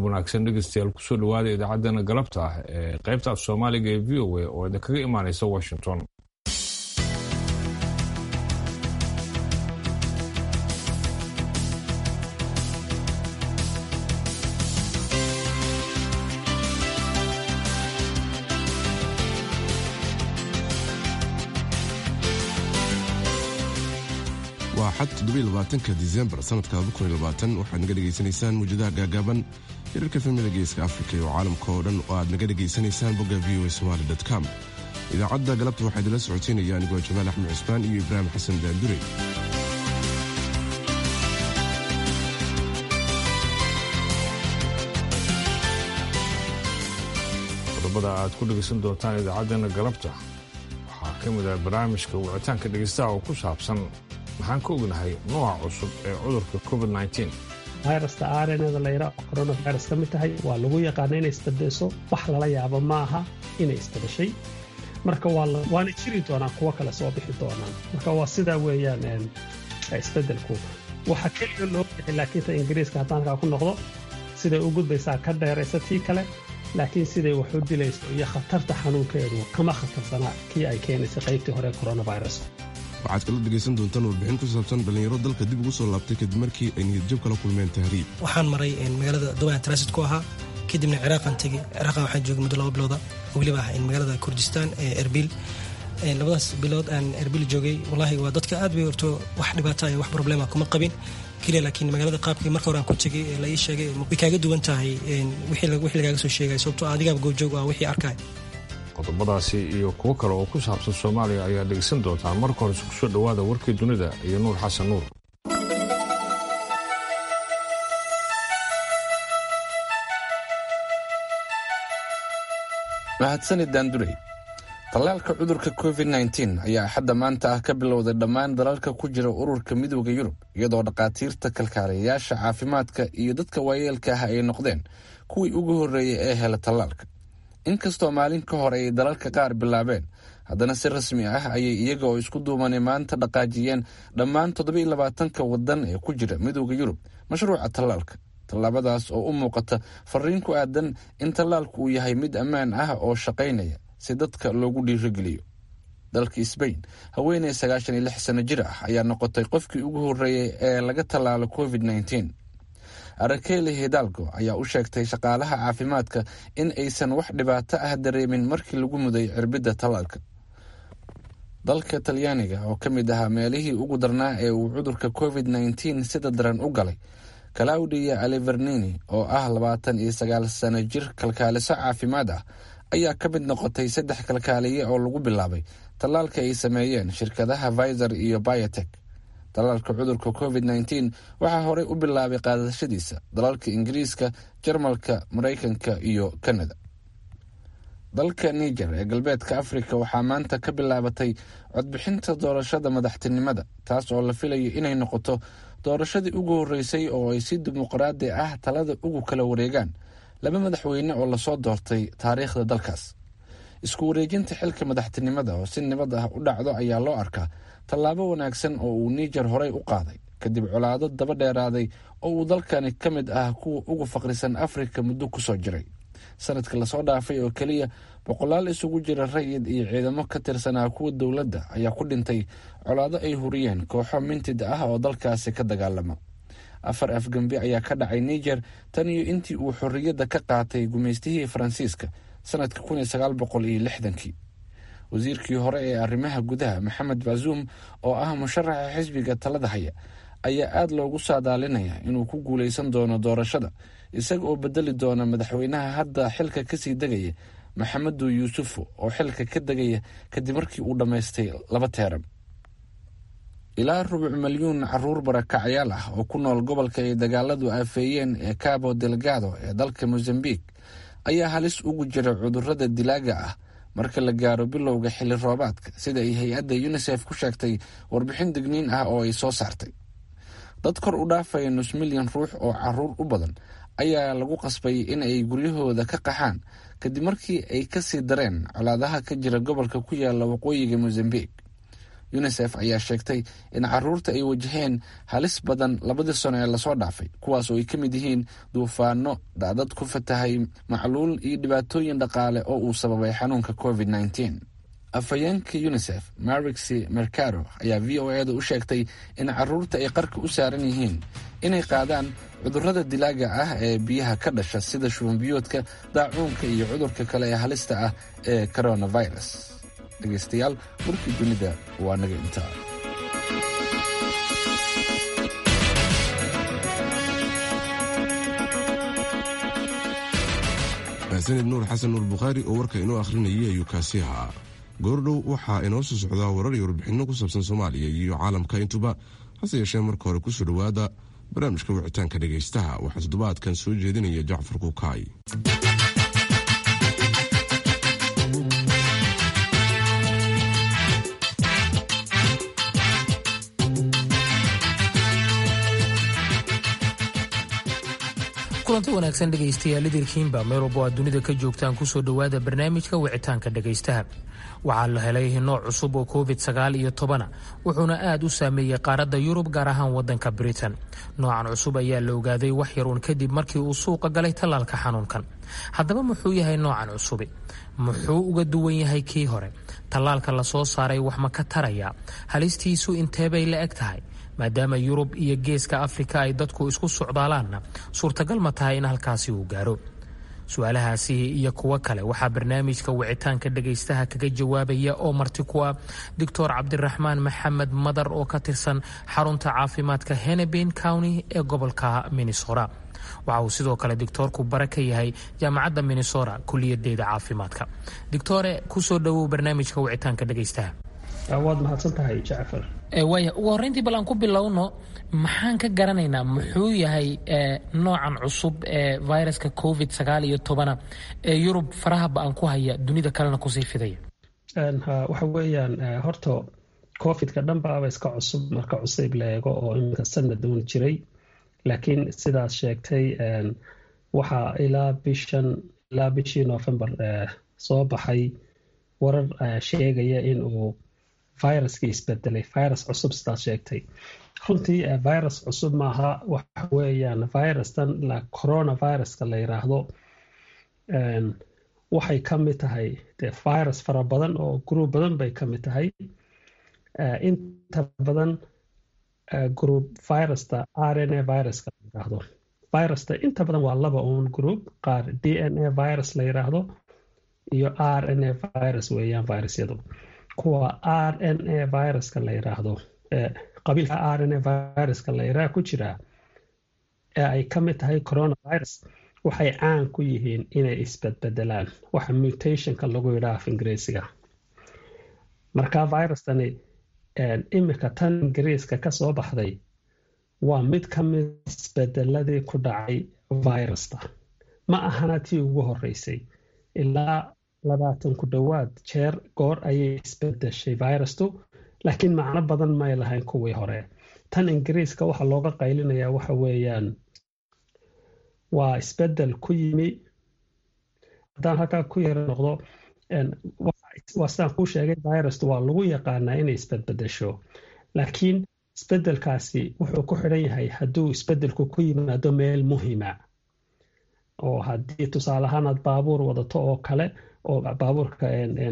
wanaagsan dhegeystayaal kusoo dhawaada idaacaddana galabta ah ee qaybta af soomaaliga ee v o a oo idinkaga imaanaysa washington waa xad toddobaatanka disembar sanadka waxaad naga dhegaysanaysaan muujadaha gaagaaban hirarka filmada geeska afrika iyo caalamka oo dhan oo aad naga dhegaysanaysaan bogga v o somali com idaacadda galabta waxaa idinla socoteynaya anigoo jamaal axmed cusmaan iyo ibraahim xasan daandure qodobada aad ku dhegaysan doontaan idaacaddana galabta waxaa ka mid ah barnaamijka wicitaanka dhegeystaha oo ku saabsan maxaan ka ognahay nooca cusub ee cudurka covid virusta arenada layra coronavirus ka mid tahay waa lagu yaqaana inay isbadeyso wax lala yaabo ma aha inay isbadashay marka waana jiri doonaan kuwo kale soo bixi doonaan marka waa sidaa weeyaan isbedelku waxa keliga loo bixi laakiinta ingiriiska haddaan halkaa ku noqdo siday u gudbaysaa ka dheeraysa tii kale laakiin siday wax u dilayso iyo khatarta xanuunkeedu kama khatarsanaa kii ay keenaysay qaybtii hore coronavirus waxaad kala dhegaysan doontaan warbixin ku saabsan dhallinyaro dalka dib ugu soo laabtay kadib markii ay niyadjab kala kulmeen tahriib waxaan maray magaalada duban transit ku ahaa kadibna ciraaqan tegey ciraaqa waxaan joogay muddo laba bilooda oo weliba ah magaalada kurdistaan ee erbil labadaas bilood aan erbil joogay wallaahi waa dadka aad bay horto wax dhibaata iyo wax problema kuma qabin keliya laakiin magaalada qaabkii marka hore aan ku tegay ee la ii sheegay way kaaga duwan tahay wixii lagaaga soo sheegay sababtoo adigaaba goobjoog ah wixii arkay qodobadaasi iyo kuwo kale oo ku saabsan soomaaliya ayaa dhegeysan doontaan marka hore isku soo dhowaada warkii dunida iyo nuur xasan nuur mahadsanid daandurey tallaalka cudurka covid nteen ayaa xadda maanta ah ka bilowday dhammaan dalalka ku jira ururka midooda yurub iyadoo dhakhaatiirta kalkaaliyayaasha caafimaadka iyo dadka waayeelka ah ay noqdeen kuwii ugu horreeyay ee hela tallaalka inkastoo maalin ka hor ay dalalka qaar bilaabeen haddana si rasmi ah ayay iyaga oo isku duumanay maanta dhaqaajiyeen dhammaan toddobiiy labaatanka waddan ee ku jira midooda yurub mashruuca tallaalka tallaabadaas oo u muuqata fariin ku aadan in tallaalku uu yahay mid ammaan ah oo shaqaynaya si dadka loogu dhiirogeliyo dalka sbain haweeney sagaashan iyo lix sano jir ah ayaa noqotay qofkii ugu horreeyey ee laga tallaalo covid nteen arakeli hidalgo ayaa u sheegtay shaqaalaha caafimaadka in aysan wax dhibaato ah dareemin markii lagu muday cirbidda tallaalka dalka talyaaniga oo ka mid ahaa meelihii ugu darnaa ee uu cudurka covid nteen sida daran u galay claudia alivernini oo ah labaatan iyo sagaal sano jir kalkaaliso caafimaad ah ayaa ka mid noqotay saddex kalkaaliye oo lagu bilaabay tallaalka ay sameeyeen shirkadaha viser iyo biotek tallaalka cudurka covid nteen waxaa horey u bilaabay qaadashadiisa dalalka ingiriiska jarmalka maraykanka iyo kanada dalka niger ee galbeedka afrika waxaa maanta ka bilaabatay codbixinta doorashada madaxtinimada taas oo la filayo inay noqoto doorashadii ugu horreysay oo ay si dimuqraadi ah talada ugu kala wareegaan laba madaxweyne oo lasoo doortay taariikhda dalkaas isku wareejinta xilka madaxtinimada oo si nabad ah u dhacdo ayaa loo arkaa tallaabo wanaagsan oo uu niger horey u qaaday kadib colaado daba dheeraaday oo uu dalkani ka mid ah kuwa ugu faqrisan afrika muddo kusoo jiray sanadka lasoo dhaafay oo keliya boqolaal isugu jira rayid iyo ciidamo ka tirsanaa kuwa dowladda ayaa ku dhintay colaado ay huriyeen kooxo mintid ah oo dalkaasi ka dagaalama afar afgembi ayaa ka dhacay niger tan iyo intii uu xorriyadda ka qaatay gumaystihii faransiiska sanadka kun iyo sagaal boqol iyo lixdankii wasiirkii hore ee arrimaha gudaha maxamed bazuum oo ah musharaxa xisbiga talada haya ayaa aada loogu saadaalinaya inuu ku guuleysan doono doorashada isaga oo bedeli doona madaxweynaha hadda xilka kasii degaya maxamedu yuusufu oo xilka ka degaya kadib markii uu dhammaystay laba teeran ilaa rubuc milyuun caruur barakacyaal ah oo ku nool gobolka ay dagaaladu aafeeyeen ee cabo delgado ee dalka mozambiq ayaa halis ugu jira cudurada dilaaga ah marka la gaaro bilowga xilli roobaadka sida ay hay-adda unisef ku sheegtay warbixin digniin ah oo ay soo saartay dad kor u dhaafaya nus milyan ruux oo caruur u badan ayaa lagu qasbay in ay guryahooda ka qaxaan kadib markii ay kasii dareen colaadaha ka jira gobolka ku yaala waqooyiga mozambiq unisef ayaa sheegtay in caruurta ay wajaheen halis badan labadii sano ee lasoo dhaafay kuwaas oo ay ka mid yihiin duufaano daadad ku fatahay macluul iyo dhibaatooyin dhaqaale oo uu sababay xanuunka covid nneteen afhayeenka unisef marixi mercado ayaa v o e da u sheegtay in caruurta ay qarka u saaran yihiin inay qaadaan cudurrada dilaaga ah ee biyaha ka dhasha sida shubanbiyoodka daacuunka iyo cudurka kale ee halista ah ee coronavirus dhegaystayaal warkii dunida waa naga intaa sanid nuur xasan nuur bukhaari oo warka inoo akhrinayay ayuu kaasi ahaa goordhow waxaa inoo soo socdaa warar iyo warbixinno ku saabsan soomaaliya iyo caalamka intuba hase yeeshee marka hore kusoo dhowaada barnaamijka wicitaanka dhegaystaha waxaa toddobaadkan soo jeedinaya jacfar kukaay kulanti wanaagsan dhegaystayaal idirkiinba meel walbo aad dunida ka joogtaan kusoo dhowaada barnaamijka wicitaanka dhegaystaha waxaa la helay nooc cusub oo covid sagaal iyo tobana wuxuuna aad u saameeyey qaaradda yurub gaar ahaan wadanka britain noocan cusub ayaa la ogaaday wax yar uun kadib markii uu suuqa galay tallaalka xanuunkan haddaba muxuu yahay noocan cusubi muxuu uga duwan yahay kii hore tallaalka lasoo saaray wax ma ka taraya halistiisu inteebay la eg tahay maadaama yurub iyo geeska afrika ay dadku isku socdaalaanna suurtagal ma tahay in halkaasi uu gaaro su-aalahaasi iyo kuwo kale waxaa barnaamijka wicitaanka dhegaystaha kaga jawaabaya oo marti ku ah doctor cabdiraxmaan maxamed madar oo ka tirsan xarunta caafimaadka henebin county ee gobolka minnesota waxa uu sidoo kale doctoorku bare ka yahay jaamacadda minnesota kuliyadeeda caafimaadka doctore kusoo dhowow barnaamijka wicitaanka dhegaystaha waad mahadsan tahay jacfar waaya ugu horreyntii bal aan ku bilowno maxaan ka garanaynaa muxuu yahay noocan cusub ee viruska covid sagaal iyo tobana ee yurub faraha ba-an ku haya dunida kalena kusii fidaya waxa weeyaan horta covidka dhanbaaba iska cusub marka cusayb la eego oo iminka sanad uun jiray laakiin sidaas sheegtay waxaa ilaa bishan ilaa bishii november soo baxay warar sheegaya in uu viruskii isbedelay virus cusub sidaas sheegtay runtii virus cusub maaha waxa weeyaan virustan la coronaviruska la yiraahdo waxay ka mid tahay de virus fara badan oo group badan bay ka mid tahay inta badan group virusta r n a viruska la yiraahdo virusta inta badan waa laba un group qaar d n a virus la yiraahdo iyo r n a virus weeyaan virusyadu kuwa r n a viruska la yiraahdo qabiilka r n a viruska la yiraah ku jira ee ay ka mid tahay coronavirus waxay caan ku yihiin inay isbedbedelaan waxa mutationka lagu yidhaah af ingiriisiga marka virustani imika tan ingiriiska ka soo baxday waa mid ka mid isbedeladii ku dhacay virusta ma ahana tii ugu horeysay ilaa labaatan ku dhowaad jeer goor ayay isbedeshay virustu laakiin macno badan may lahayn kuwii hore tan ingiriiska waxaa looga qaylinayaa waxa weeyaan waa isbedel ku yimi haddaan halkaa ku yara noqdo waa sidaan kuu sheegay virustu waa lagu yaqaanaa inay isbedbedesho laakiin isbedelkaasi wuxuu ku xidhan yahay hadduu isbedelku ku yimaado meel muhima oo haddii tusaale ahaan aad baabuur wadato oo kale oo baabuurka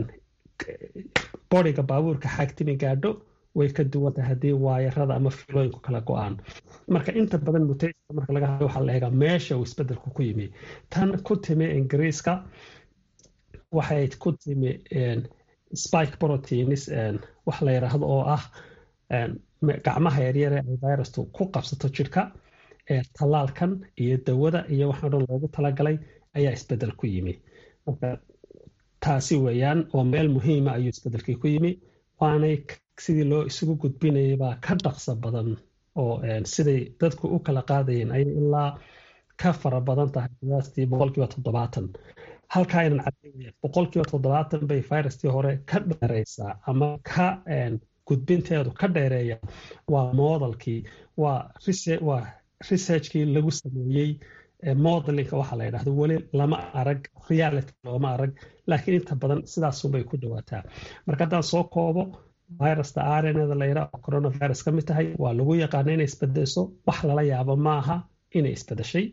boriga baabuurka xagtimi gaadho way ka duwan tahay haddii waayarada ama filooyinku kala go-aan marka inta badan mutation marka laga hadlo waxaa la eegaa meesha uu isbedelku ku yimi tan ku timi ingiriiska waxay ku timi spike proteins wax la yiraahdo oo ah gacmaha yaryare ay virustu ku qabsato jirka tallaalkan iyo dawada iyo waxaa dhan loogu talagalay ayaa isbedel ku yimi marka taasi weeyaan oo meel muhiima ayuu isbedelkii ku yimi waanay sidii loo isugu gudbinayay baa ka dhaqso badan oo siday dadku u kala qaadayeen ayay ilaa ka fara badan tahay qiyaastii boqolkiiba toddobaatan halkaa aynan cadeynaya boqolkiiba toddobaatan bay viruskii hore ka dheereysaa ama ka gudbinteedu ka dheereeya waa modelkii waa waa researchkii lagu sameeyey modelinka waxaa la yidhahdo weli lama arag reality looma arag laakiin inta badan sidaasunbay ku dhawaataa marka haddaan soo koobo virusta rnada la yidhaah oo coronavirus ka mid tahay waa lagu yaqaana inay isbedesho wax lala yaabo maaha inay isbedeshay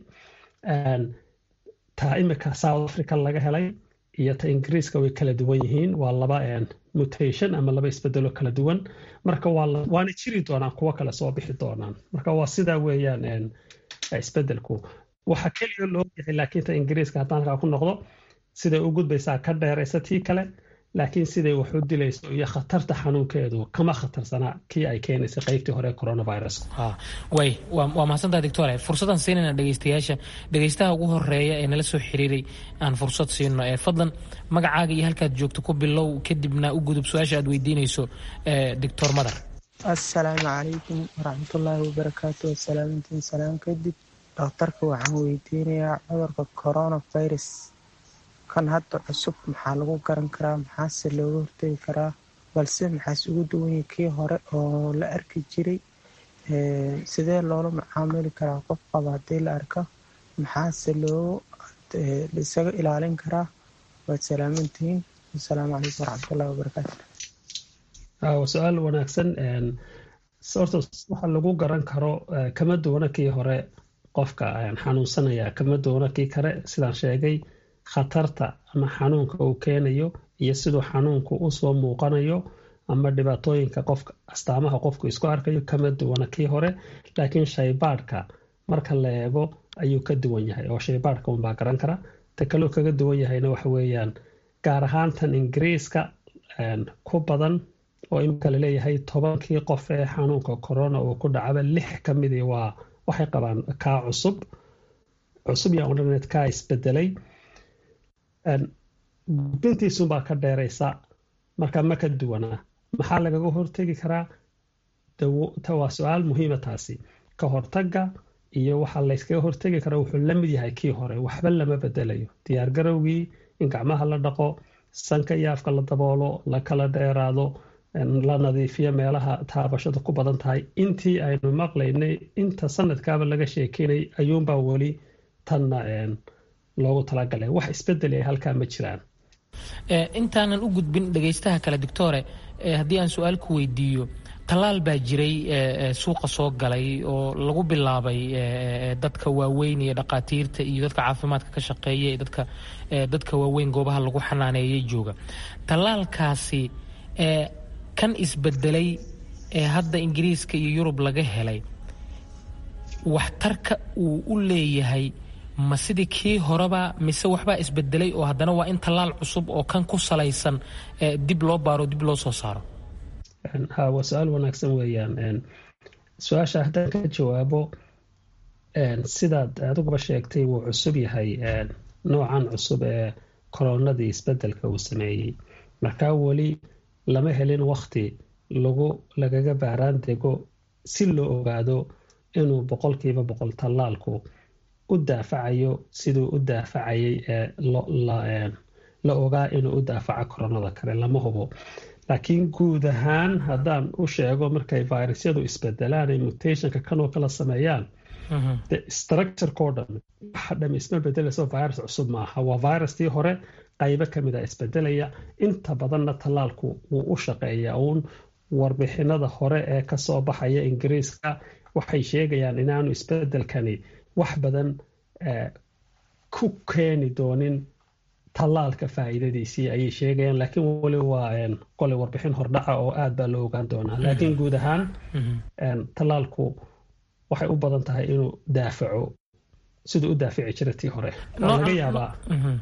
ta imika south africa laga helay iyo ta ingiriiska way kala duwan yihiin waa laba mutation ama laba isbedelo kala duwan marka waana jiri doonaan kuwo kale soo bixi doonaan marka waa sidaa weeyaan isbedelku waxa keliya loo yahay laakiin ta ingiriiska haddaan halkaa ku noqdo siday u gudbaysaa ka dheeraysa tii kale laakiin siday wax u dilayso iyo khatarta xanuunkeedu kama khatarsanaa kii ay keenaysa qeybtii hore coronavirus way waa mahadsantaha doctore fursadaan siinayna dhegeystayaasha dhegeystaha ugu horeeya ee nala soo xiriiray aan fursad siino ee fadlan magacaaga iyo halkaad joogto ku bilow kadibna u gudub su-aasha aad weydiinayso doctor madar assalaamu calaykum waraxmatullaahi wabarakaatu wasalaamintiin salaam kadib dhakhtarka waxaan weydiinayaa cudurka coronavirus kan hadda cusub maxaa lagu garan karaa maxaase looga hortegi karaa balse maxaase ugu duwanya kii hore oo la arki jiray sidee loola macaamili karaa qof qaba haddii la arko maxaase loo isaga ilaalin karaa waad salaamantihiin asalaamu calaykum waraxmatullahi wabarakaatu waa su-aal wanaagsan horta waxa lagu garan karo kama duwana kii hore qofka xanuunsanaya kama duwana kii kale sidaan sheegay khatarta ama xanuunka uu keenayo iyo siduu xanuunku usoo muuqanayo ama dhibaatooyinka qofka astaamaha qofku isku arkayo kama duwana kii hore laakiin shaybaadhka marka la eego ayuu ka duwan yahay oo shaybaadhka unbaa garan kara ta kaloo kaga duwan yahayna waxa weeyaan gaar ahaan tan ingiriiska ku badan oo imika laleeyahay tobankii qof ee xanuunka corona uu ku dhacaba lix ka midii waa waxay qabaan kaa cusub cusub yaa odhaneed kaa isbedelay gudbintiisunbaa ka dheeraysa marka ma ka duwanaa maxaa lagaga hortegi karaa waa su-aal muhiima taasi ka hortaga iyo waxa layskaga hortegi kara wuxuu la mid yahay kii hore waxba lama bedelayo diyaar garowgii in gacmaha la dhaqo sanka iyo afka la daboolo la kala dheeraado la nadiifiyo meelaha taabashada ku badan tahay intii aynu maqlaynay inta sanadkaaba laga sheekeynay ayuunbaa weli tanna loogu talagalay wax isbedel ay halkaa ma jiraan intaanan u gudbin dhegaystaha kale doctore haddii aan su-aal ku weydiiyo tallaal baa jiray suuqa soo galay oo lagu bilaabay dadka waaweyn iyo dhaqaatiirta iyo dadka caafimaadka ka shaqeeya dadka dadka waaweyn goobaha lagu xanaaneeyay jooga tallaalkaasi kan isbedelay ee hadda ingiriiska iyo yurub laga helay waxtarka uu u leeyahay ma sidii kii horeba mise waxbaa isbedelay oo haddana waa in tallaal cusub oo kan ku salaysan dib loo baaro dib loo soo saaro ha waa su-aal wanaagsan weeyaan su-aasha haddaan ka jawaabo sidaad adiguba sheegtay wuu cusub yahay noocan cusub ee koronadii isbedelka uu sameeyey markaa weli lama helin wakti lagu lagaga baaraan dego si loo ogaado inuu boqolkiiba boqol tallaalku u daafacayo siduu u daafacayay ee la ogaa inuu u daafaco koronada kale lama hubo laakiin guud ahaan haddaan u sheego markay virusyadu isbedelaan ay mutationka kanoo kala sameeyaan structurekoo dhan waxa dham isma bedelayso virus cusub maaha waa virustii hore qaybo kamid a isbedelaya inta badanna tallaalku wuu u shaqeeyaa uun warbixinada hore ee kasoo baxaya ingiriiska waxay sheegayaan inaanu isbedelkani wax badan ku keeni doonin tallaalka faa'iidadiisii ayay sheegayaan laakiin weli waa qole warbixin hordhaca oo aad baa loo ogaan doonaa laakiin guud ahaan tallaalku waxay u badan tahay inuu daafaco siduu u daafici jira tii hore laga yaabaa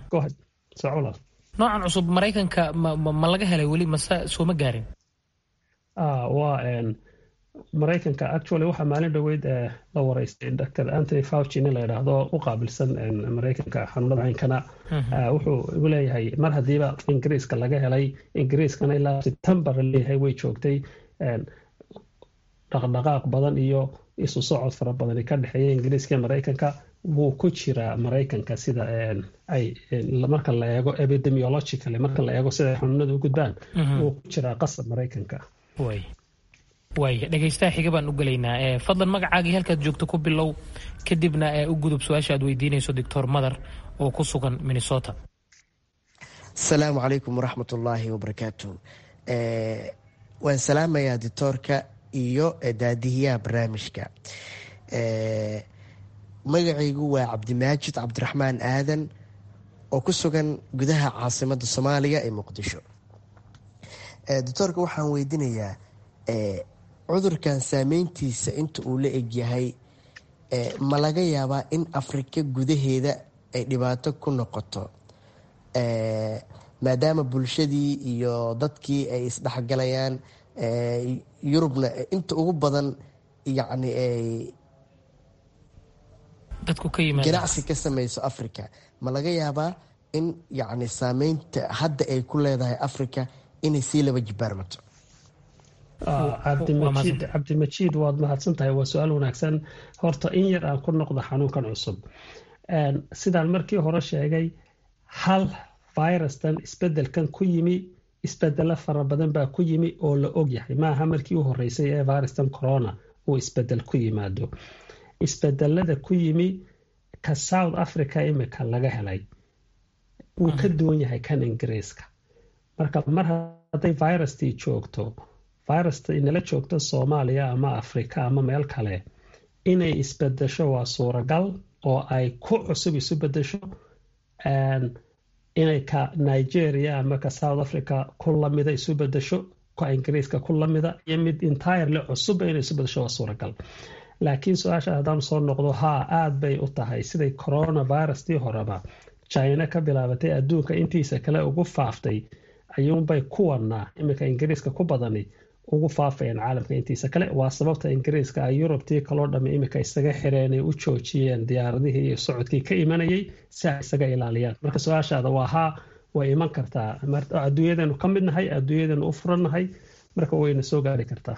noocan cusub maraykanka ma laga helay weli mase sooma gaarin waa maraykanka actually waxaa maalin dhoweyd la wareystay dr anthony fauci nin la yidhaahdo u qaabilsan maraykanka xanuunada caynkana wuxuu igu leeyahay mar haddiiba ingiriiska laga helay ingiriiskana ilaa september leeyahay way joogtay dhaqdhaqaaq badan iyo isu socod fara badani ka dhexeeya ingiriiska iyo maraykanka wuu ku jiraa maraykanka sida ay marka la eego epidemiologically marka la eego sida ay xanuunada u gudbaan wuu ku jiraa qasab maraykanka waaya dhegaystaha xiga baan u gelaynaa fadlan magacaagii halkaad joogto ku bilow kadibna u gudub su-aasha aad weydiinayso doctor madar oo ku sugan minnesota asalaamu calaykum waraxmat ullaahi wabarakaatu waan salaamayaa dictoorka iyo daadihiyaha barnaamijka magacaygu waa cabdimaajid cabdiraxmaan aadan oo ku sugan gudaha caasimada soomaaliya ee muqdisho doctoorka waxaan weydiinayaa cudurkan saameyntiisa inta uu la egyahay ma laga yaabaa in afrika gudaheeda ay dhibaato ku noqoto maadaama bulshadii iyo dadkii ay isdhexgalayaan yurubna inta ugu badan yacni ay ganacsi ka sameyso africa ma laga yaabaa in yacni saameynta hadda ay ku leedahay africa inay sii laba jibaarmato cabdimajiid cabdimajiid waad mahadsan tahay waa su-aal wanaagsan horta in yar aan ku noqdo xanuunkan cusub sidaan markii hore sheegay hal virustan isbedelkan ku yimi isbedelo fara badan baa ku yimi oo la ogyahay maaha markii u horeysay ee virustan corona uu isbedel ku yimaado isbedelada ku yimi ka south africa imika laga helay wuu ka duwan yahay kan ingiriiska marka mar hadday virustii joogto virusta inala joogto soomaaliya ama afrika ama meel kale inay isbedesho waa suuragal oo ay ku cusub isu bedesho inay ka nigeria ama ka south africa ku lamida isu bedesho ka ingiriiska ku lamida iyo mid entirely cusubba inay isu bedesho waa suuragal laakiin su-aasha haddaan soo noqdo haa aada bay u tahay siday coronavirustii horeba china ka bilaabatay adduunka intiisa kale ugu faaftay ayuunbay kuwana iminka ingiriiska ku badani ugu faafayeen caalamka intiisa kale waa sababta ingiriiska ay yurubtii kaloo dhamme iminka isaga xireenay u joojiyeen diyaaradihii iyo socodkii ka imanayay si ay isaga ilaaliyaan marka su-aashaada waa haa way iman kartaa adduunyadanu ka mid nahay adduunyadanu u furannahay marka wayna soo gaari kartaa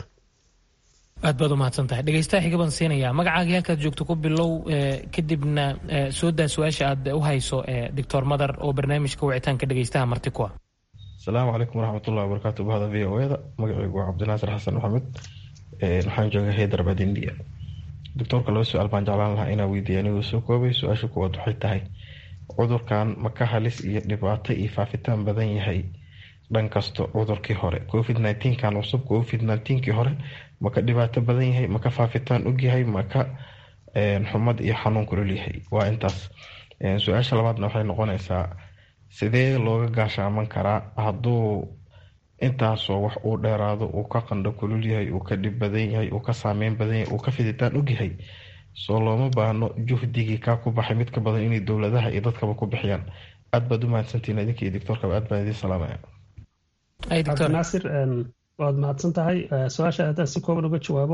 aad baad umahadsan tahay dhegeystaha xiga baan siinayaa magacaagii halkaad joogto ku bilow kadibna soo daa su-aasha aad u hayso doctor madar oo barnaamijka wicitaanka dhegeystaha marti ku ah asalaamu calaykum waraxmatullahi wabarakaatu bahda v o eda magacaygu waa cabdinaasir xasan maxamed waxaan jooga haydarabad india doctoorka laba su-aal baan jeclaan lahaa inaa weydiiya anigoo soo koobay su-aasha kuwaad waxay tahay cudurkan ma ka halis iyo dhibaato iyo faafitaan badan yahay dhan kasto cudurkii hore covid kan cusub covid kii hore maka dhibaato badan yahay maka faafitaan ogyahay maka xumad iyo xanuun kulolyahay waa intaas su-aasha labaadna waxay noqonaysaa sidee looga gaashaaman karaa hadduu intaasoo wax uu dheeraado uu ka qandho kulul yahay uu ka dhib badan yahay uu ka saameyn badan yahay uu ka fiditaan ogyahay soo looma baahno juhdigii kaa ku baxay mid ka badan inay dowladaha iyo dadkaba ku bixiyaan aad baad u mahadsantihin idinka iyo doctoorkaba aad baan idiin salaamaya cabdinaasir waad mahadsan tahay su-aasha haddaan si kooban uga jawaabo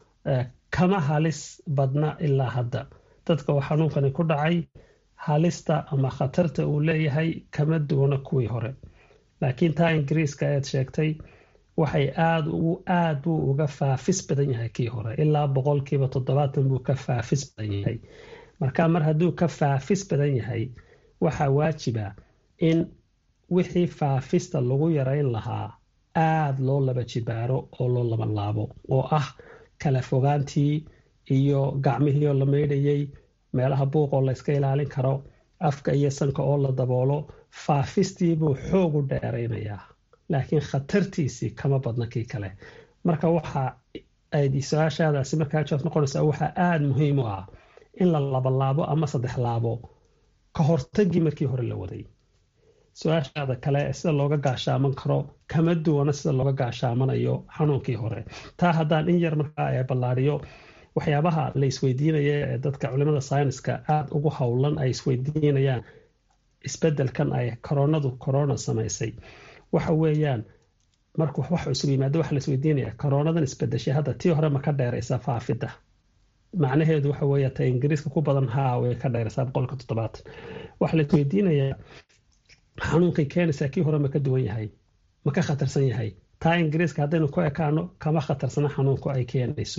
kama halis badna ilaa hadda dadka oo xanuunkani ku dhacay halista ama khatarta uu leeyahay kama duwana kuwii hore laakiin taa ingiriiska eed sheegtay waxay aad aad buu uga faafis badan yahay kii hore ilaa boqolkiiba toddobaatan buu ka faafis badan yahay marka mar hadduu ka faafis badan yahay waxaa waajiba in wixii faafista lagu yarayn lahaa aada loo laba jibaaro oo loo laba laabo oo ah kala fogaantii iyo gacmihii oo la maydhayay meelaha buuqoo layska ilaalin karo afka iyo sanka oo la daboolo faafistii buu xoog u dheeraynayaa laakiin khatartiisii kama badna kii kale marka waxa ay su-aashaadaasi markaa jawaab noqonaysaa waxaa aada muhiim u ah in la labalaabo ama saddex laabo ka hortagii markii hore la waday su-aashaada kale sida looga gaashaaman karo kama duwana sida looga gaashaamanayo xanuunkii hore taa haddaan in yar markaa ballaariyo waxyaabaha la isweydiinaya ee dadka culimada sayniska aada ugu howlan ay isweydiinayaan isbedelkan ay koronadu corona samaysay waxa weeyaan markuu wax cusub yimaado waxa la isweydiinaya koronadan isbedeshay hadda tii hore ma ka dheeraysa faafidda macnaheedu waxa weeye ta ingiriiska ku badan haa way ka dheeraysaa boqolka toddobaatan waxaa la isweydiinayaa xanuunkay keenaysaa kii hore ma ka duwan yahay ma ka khatarsan yahay taa ingiriiska haddaynu ku ekaano kama khatarsana xanuunku ay keenayso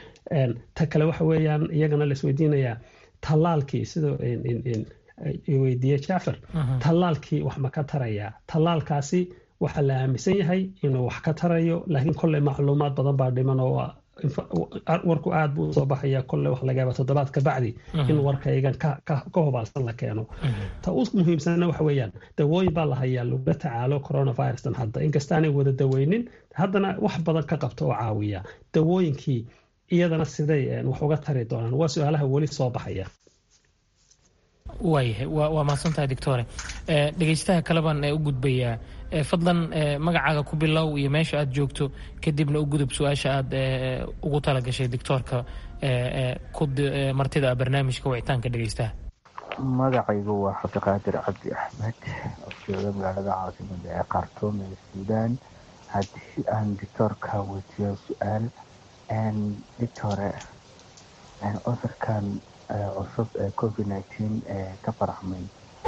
ta kale waxa weeyaan iyagana la isweydiinayaa tallaalkii sida weydiiyey jacfar tallaalkii wax ma ka tarayaa tallaalkaasi waxaa la aaminsan yahay inuu wax ka tarayo laakiin kolley macluumaad badan baa dhiman oo warku aad buu usoo baxaya kolle wax laga yaaba toddobaad ka bacdi in warkaygan ka hubaalsan la keeno ta u muhiimsanna waxa weeyaan dawooyin baa la hayaa lagula tacaalo coronavirustan hadda inkastaanay wada daweynin haddana wax badan ka qabta oo caawiya dawooyinkii iyadana siday wax uga tari doonaan waa su-aalaha weli soo baxaya waayahay waa mahadsantahay doctore dhegeystaha kaleban u gudbayaa fadlan magacaaga ku bilow iyo meesha aad joogto kadibna u gudub su-aasha aad ugu talagashay doctoorka martida barnaamijka wicitaanka dhegeystaha magacaygu waa cabdiqaadir cabdi axmed oo jooga magaalada caasimada ee khartuum ee suudaan haddii aan doctoorka weydiiyo su-aal doctore cudurkan cusub ee covid nineteen ee ka faraxmay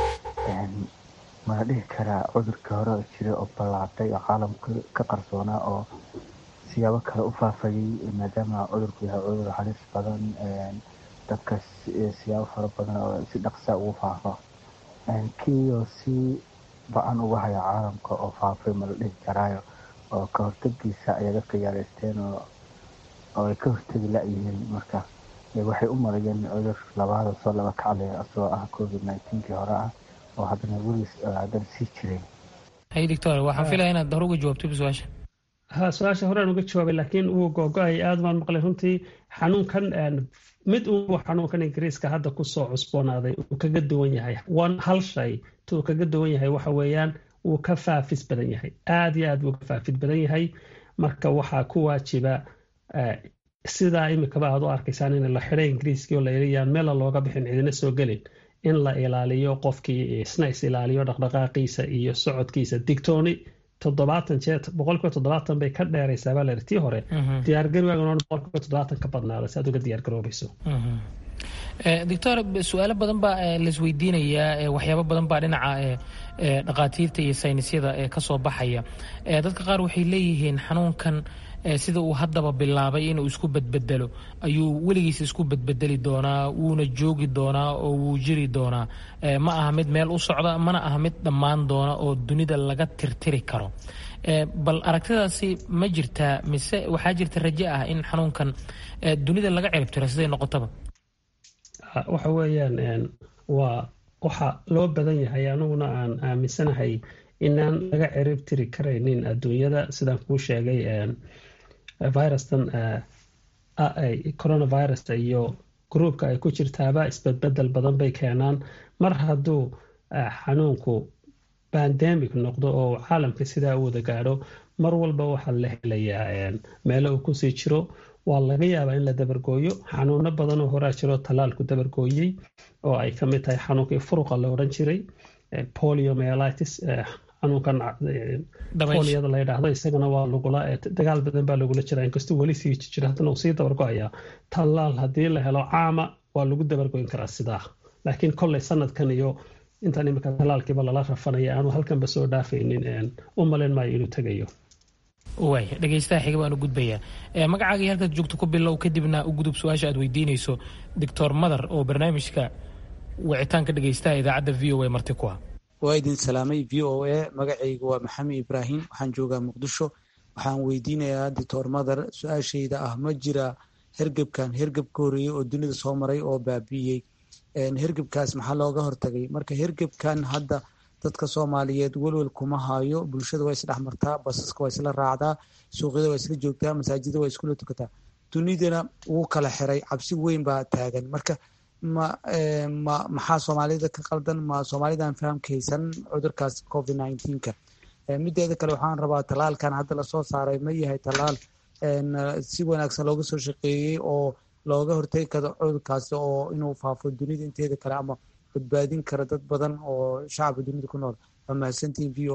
mala dhihi karaa cudurkii hore jiray oo ballaatay oo caalamka ka qarsoonaa oo siyaabo kale u faafayay maadaama cudurku yahay cudur halis badan dadka siyaabo fara badan oo si dhaqsa ugu faafo kiioo si ba-an uga haya caalamka oo faafay mala dhihi karaayo oo ka hortagiisa ayaa dadka yaaraysteen oo ay ka hortegi la-yihiin marka waxay u marayeen cudur labaada soo laba kaclaya asagoo ah covid nineteenkii hore ah oo haddana weliis haddana sii jiray hay doctor waxaan filaya inaad hore uga jawaabto su-aasha ha su-aasha horaan uga jawaabay laakiin wuu googo-ay aad baan maqlay runtii xanuunkan mid uu xanuunkan ingiriiska hadda kusoo cusboonaaday uu kaga duwan yahay one hal shay tuu kaga duwan yahay waxa weeyaan wuu ka faafis badan yahay aad iyo aad buu ka faafid badan yahay marka waxaa ku waajiba sidaa imikaba aad u arkaysaan in la xiday ingiriiskii oo la yaan meela looga bixin cidina soo gelin in la ilaaliyo qofkii isna is ilaaliyo dhaqdhaqaaqiisa iyo socodkiisa digtooni toddobaatan jeer boqolkiiba toddobaatan bay ka dheeraysaa baa layidhi tii hore diyaargarowaagan boqolkiiba toddobaatan ka badnaada si aad uga diyaargaroobayso doctor su-aalo badan baa laisweydiinayaa waxyaabo badan baa dhinaca dhaqaatiirta iyo saynisyada kasoo baxaya dadka qaar waxay leeyihiin xanuunkan sida uu haddaba bilaabay inuu isku bedbedelo ayuu weligiis isku bedbedeli doonaa wuuna joogi doonaa oo wuu jiri doonaa ma aha mid meel u socda mana aha mid dhammaan doona oo dunida laga tirtiri karo bal aragtidaasi ma jirtaa mise waxaa jirta raje ah in xanuunkan dunida laga ciribtiro siday noqotaba waxa weeyaan waa waxa loo badan yahay aniguna aan aaminsanahay inaan laga ciribtiri karaynin adduunyada sidaan kuu sheegay virustan coronavirus iyo gruubka ay ku jirtaaba isbedbedel badan bay keenaan mar hadduu xanuunku bandemic noqdo oo caalamka sidaa u wada gaadho mar walba waxaa la helayaa meelo uu kusii jiro waa laga yaabaa in la dabargooyo xanuuno badan oo horaa jiro tallaalku dabargooyey oo ay ka mid tahay xanuunkii furuqa la odhan jiray poliomelitis xanuunkan foliyada la yidhaahdo isagana waa lagula dagaal badan baa lagula jira inkastuu weli sii jira haddana uu sii dabargo-ayaa tallaal haddii la helo caama waa lagu dabargoyn karaa sidaa laakiin kolley sanadkan iyo intaan imika tallaalkiiba lala rafanaya aanu halkanba soo dhaafaynin u malin maayo inuu tegayo waay dhegeystaha xiga baan u gudbayaa magacaaga iyo halkaad joogto ku bilow kadibna u gudub su-aasha aad weydiinayso doctor madar oo barnaamijka wicitaanka dhegeystaha idaacadda v o a marti ku ah waa idin salaamay v o a magacayga waa maxamed ibraahim waxaan joogaa muqdisho waxaan weydiinayaa doctor madar su-aashayda ah ma jira hergebkan hergeb ka horeeyey oo dunida soo maray oo baabi'iyey hergebkaas maxaa looga hortagay marka hergebkan hadda dadka soomaaliyeed welwel kuma hayo bulshada waa isdhex martaa basaska waa isla raacdaa suuqyada waa isla joogtaa masaajida waa iskula tukataa dunidana wuu kala xiray cabsi weyn baa taagan marka ma ma maxaa soomaalida ka qaldan ma soomaalidan fahamka haysan cudurkaas covid nineteenka mideeda kale waxaan rabaa tallaalkan hadda lasoo saaray ma yahay tallaal si wanaagsan looga soo shaqeeyey oo looga hortegi karo cudurkaasi oo inuu faafo dunida inteeda kale ama badbaadin kara dad badan oo shacabka dunida ku nool waa mahadsantihin v o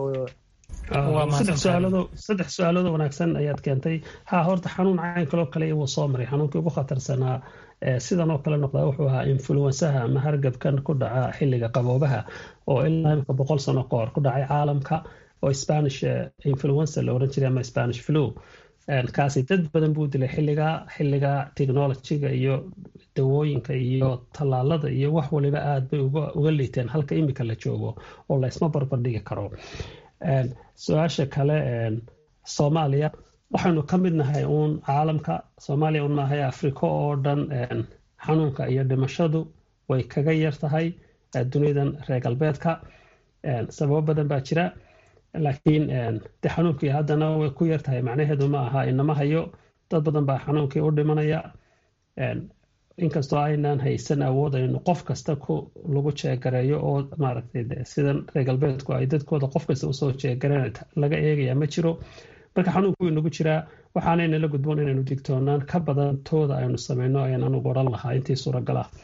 saddex su-aalood wanaagsan ayaad keentay ha horta xanuun cayn kaloo kale wuu soo maray xanuunkii ugu khatarsanaa sidan oo kale noqdaa wuxuu ahaa influensaha ama hargabkan ku dhaca xilliga qaboobaha oo ilaa imika boqol sano kahor ku dhacay caalamka oo spanish influenza la oran jiray ama spanish flu kaasi dad badan buu dilay xilliga xilliga technologyga iyo dawooyinka iyo tallaalada iyo wax waliba aad bay uga liiteen halka imika la joogo oo laysma barbardhigi karo su-aasha kale soomaaliya waxaynu ka mid nahay uun caalamka soomaaliya un maahay afrika oo dhan xanuunka iyo dhimashadu way kaga yar tahay duniyadan reer galbeedka sababo badan baa jira laakiin de xanuunkii haddana way ku yar tahay macnaheedu ma aha inama hayo dad badan baa xanuunkii u dhimanaya inkastoo aynaan haysan awood aynu qof kasta lagu jeegareeyo oo maaragtay sidan reer galbeedku ay dadkooda qof kasta usoo jeegareen laga eegaya ma jiro marka xanuunku wuu inagu jiraa waxaanayna la gudboon inaynu digtoonaan ka badan tooda aynu sameyno ayaan anugu odhan lahaa intii suuragal ah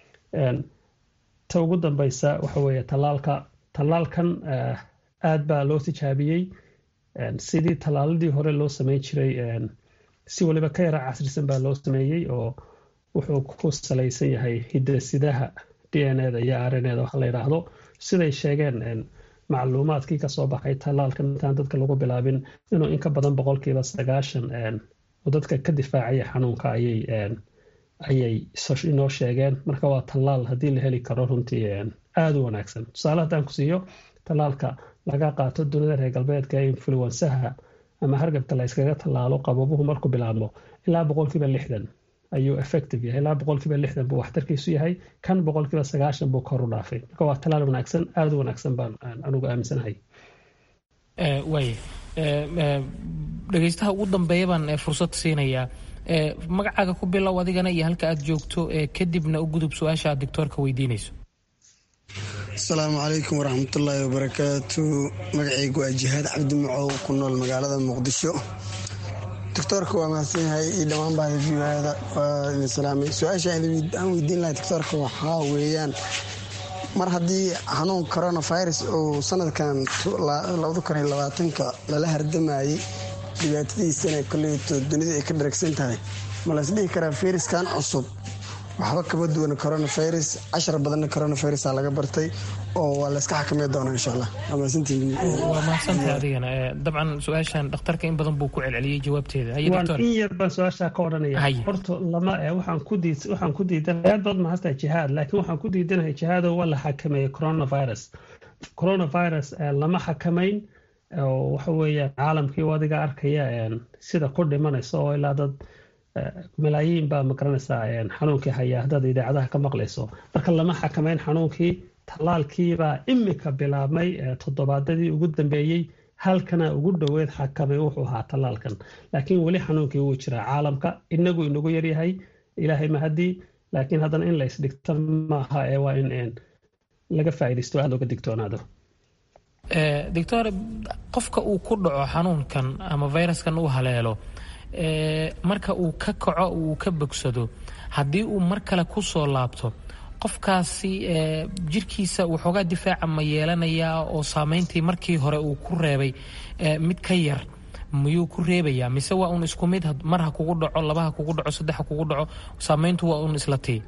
ta ugu dambeysa waxa weeye tallaalka tallaalkan aad baa loo tijaabiyey sidii tallaaladii hore loo sameyn jiray si waliba ka yara casrisan baa loo sameeyey oo wuxuu ku salaysan yahay hidasidaha d n eda iyo rneda waxa la yidhaahdo siday sheegeen macluumaadkii kasoo baxay tallaalkan intaan dadka lagu bilaabin inuu in ka badan boqolkiiba sagaashan oo dadka ka difaacaya xanuunka ayay ayay inoo sheegeen marka waa tallaal haddii la heli karo runtii aada u wanaagsan tusaale haddaan ku siiyo tallaalka laga qaato dunida reer galbeedka ee influensaha ama hargabka la yskaga tallaalo qababuhu markuu bilaabmo ilaa boqolkiiba lixdan ayuu effective yahay ilaa boqolkiiba lixdan buu waxtarkiisu yahay kan boqolkiiba sagaashan buu kor u dhaafay marka waa tallaal wanaagsan aada u wanaagsan baan anugu aaminsanahay waay dhegeystaha ugu dambeeya baan fursad siinayaa magacaaga ku bilow adigana iyo halka aad joogto kadibna u gudub su-aasha aad doctoorka weydiinayso asalaamu calaykum waraxmatullaahi wabarakaatu magacaygu waa jihaad cabdi macow ku nool magaalada muqdisho doctoorka waa mahadsan yahay iyo dhammaan bahda viada waa idin salaamay su-aasha aan weydiin lahay doctoorka waxaa weeyaan mar haddii xanuun coronavirus uu sanadkan ka lala hardamayey dhibaatadiisana koleyto dunida ay ka dharagsan tahay ma laysdhihi karaa fayraskan cusub waxba kama duwan coronavirus cashar badanna coronavirus laga bartay oo waa layska xakamey doonaa insha allah waa mahadsantahay adigana dabcan su-aashan dhakhtarka in badan buu ku celceliyey jawaabteeda waan in yar baan su-aashaa ka odhanaya horta lama waxaan ku diid waxaan ku diidanahay aad baad mahadsantahay jihaad laakiin waxaan ku diidanahay jihaado waa la xakameeyey coronavirus coronavirus lama xakamayn waxa weeyaan caalamkii adiga arkaya sida ku dhimanaysa oo ilaa dad malaayiin baa magaranaysaa xanuunkii haya haddaad idaacadaha ka maqlayso marka lama xakameyn xanuunkii tallaalkiibaa imika bilaabmay toddobaadadii ugu dambeeyey halkana ugu dhoweed xakamay wuxuu ahaa tallaalkan laakiin weli xanuunkii wuu jiraa caalamka inagu inagu yaryahay ilaahay mahadii laakiin haddana in la isdhigto maaha ee waa in laga faaidaysto aad looga digtoonaado doctor qofka uu ku dhaco xanuunkan ama viruskan uu haleelo marka uu ka kaco uu ka bogsado haddii uu mar kale ku soo laabto qofkaasi jirkiisa waxoogaa difaaca ma yeelanayaa oo saameyntii markii hore uu ku reebay mid ka yar miyuu ku reebayaa mise waa uun isku mid mar ha kugu dhaco laba ha kugu dhaco saddex ha kugu dhaco saameyntu waa uun isla tii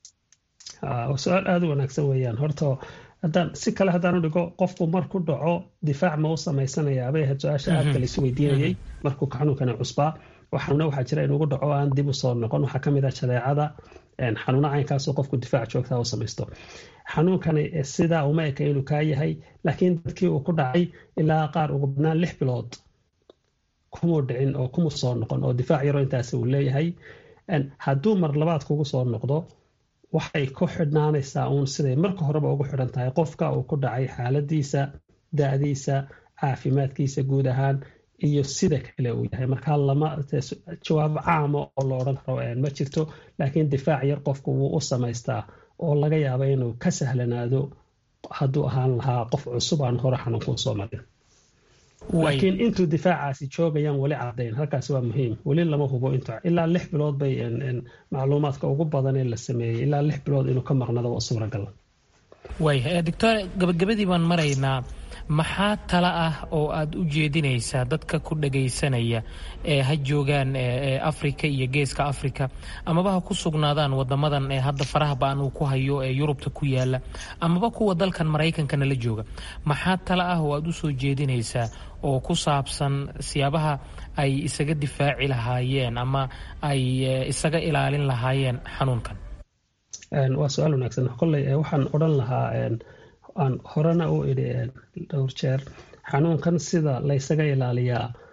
su-aal aada u wanaagsan weeyaan horta haddaan si kale haddaan u dhigo qofku marku dhaco difaac ma u samaysanayaa bay ahayd su-aasha aadka laisu weydiinayay markuu xanuunkani cusbaa xanuuna waxaa jira inugu dhaco aan dib u soo noqon waxaa kamid ah jadeecada xanuuna caynkaasoo qofku difaac joogtaa u samaysto xanuunkani sidaa uma eka inuu kaa yahay laakiin dadkii uu ku dhacay ilaa qaar ugu badnaan lix bilood kumuu dhicin oo kumu soo noqon oo difaac yaro intaas uu leeyahay hadduu mar labaad kugu soo noqdo waxay ku xidhnaanaysaa uun siday marka horeba ugu xidhan tahay qofka uu ku dhacay xaaladiisa da-diisa caafimaadkiisa guud ahaan iyo sida kale uu yahay markaa lama jawaab caama oo la odhan karo ma jirto laakiin difaac yar qofku wuu u samaystaa oo laga yaaba inuu ka sahlanaado hadduu ahaan lahaa qof cusub aan hore xanuunkuu soo marin laakiin intuu difaacaasi joogayaan weli cadayn halkaasi waa muhiim weli lama hubo int ilaa lix bilood bay macluumaadka ugu badan ee la sameeyey ilaa lix bilood inuu ka maqnado waa suuragal waaya doctor gabagabadii baan maraynaa maxaa tala ah oo aad u jeedinaysaa dadka ku dhagaysanaya ee ha joogaan africa iyo geeska africa amaba ha ku sugnaadaan wadamadan ee hadda faraha ba-an uu ku hayo ee yurubta ku yaala amaba kuwa dalkan maraykankana la jooga maxaa tala ah oo aad u soo jeedinaysaa oo ku saabsan siyaabaha ay isaga difaaci lahaayeen ama ay isaga ilaalin lahaayeen xanuunkan waa su-aal wanaagsan kolley waxaan odhan lahaa aan horena u idhi dhowr jeer xanuunkan sida laysaga ilaaliyaa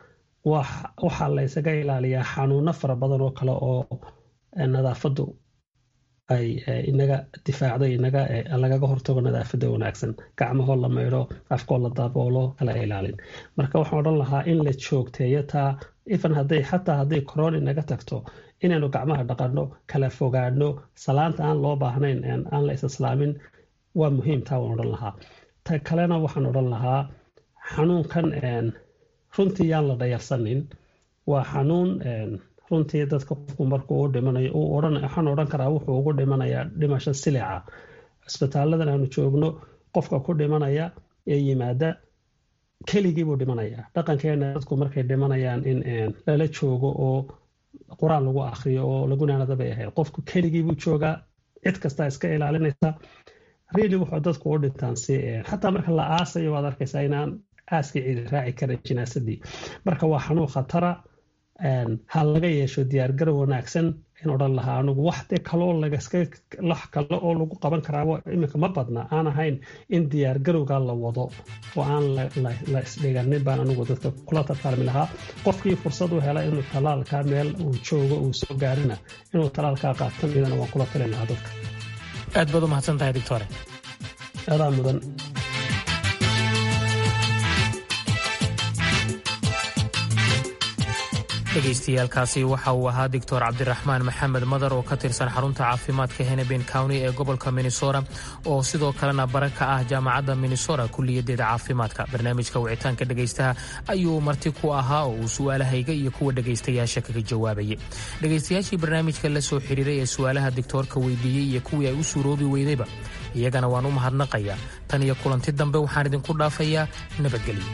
waxaa la ysaga ilaaliyaa xanuuno fara badan oo kale oo nadaafadu ay inaga difaacdo inaga lagaga hortago nadaafada wanaagsan gacmahoo la maydho afkoo la daboolo kala ilaalin marka waxaan odhan lahaa in la joogteeyo taa ifan haday xataa hadday corona inaga tagto inaynu gacmaha dhaqanno kala fogaano salaanta aan loo baahnayn aan la isislaamin waa muhiim taa waan odhan lahaa ta kalena waxaan odhan lahaa xanuunkan runtii yaan la dhayarsanin waa xanuun runtii dadka qofku markuu u dhimanayo waxaan odhan karaa wuxuu ugu dhimanayaa dhimasho silica cisbitaaladan aanu joogno qofka ku dhimanaya ee yimaada keligii buu dhimanayaa dhaqankeena dadku markay dhimanayaan in lala joogo oo qur-aan lagu akriyo oo lagunaanada bay ahayd qofku keligii buu joogaa cid kastaa iska ilaalinaysa really wuxuu dadku u dhintaan si xataa marka la aasayo waad arkaysaa inaan aaskii cidi raaci karin jinaasadii marka waa xanuun khatara ha laga yeesho diyaargarow wanaagsan in odhan lahaa anugu waxde kaloo lagaskalax kale oo lagu qaban karaaba iminka ma badna aan ahayn in diyaargarowga la wado oo aan la isdhiganin baan anugu dadka kula tartaalmi lahaa qofkii fursad u hela inuu talaalka meel uu joogo uu soo gaarina inuu talaalkaa qaatan idana waan kula talin lahaa dadka aad baad u mahadsan tahay doctore adaa mudan dhegaystayaaalkaasi waxa uu ahaa doctor cabdiraxmaan maxamed madar oo ka tirsan xarunta caafimaadka heneben county ee gobolka minnesota oo sidoo kalena bara ka ah jaamacadda minnesota kulliyadeeda caafimaadka barnaamijka wicitaanka dhegaystaha ayuu marti ku ahaa oo uu su'aalahayga iyo kuwa dhegaystayaasha kaga jawaabayay dhegaystayaashii barnaamijka la soo xiriiray ee su'aalaha doctoorka weydiiyey iyo kuwii ay u suuroobi weydayba iyagana waan u mahadnaqayaa tan iyo kulanti dambe waxaan idinku dhaafayaa nabadgelyo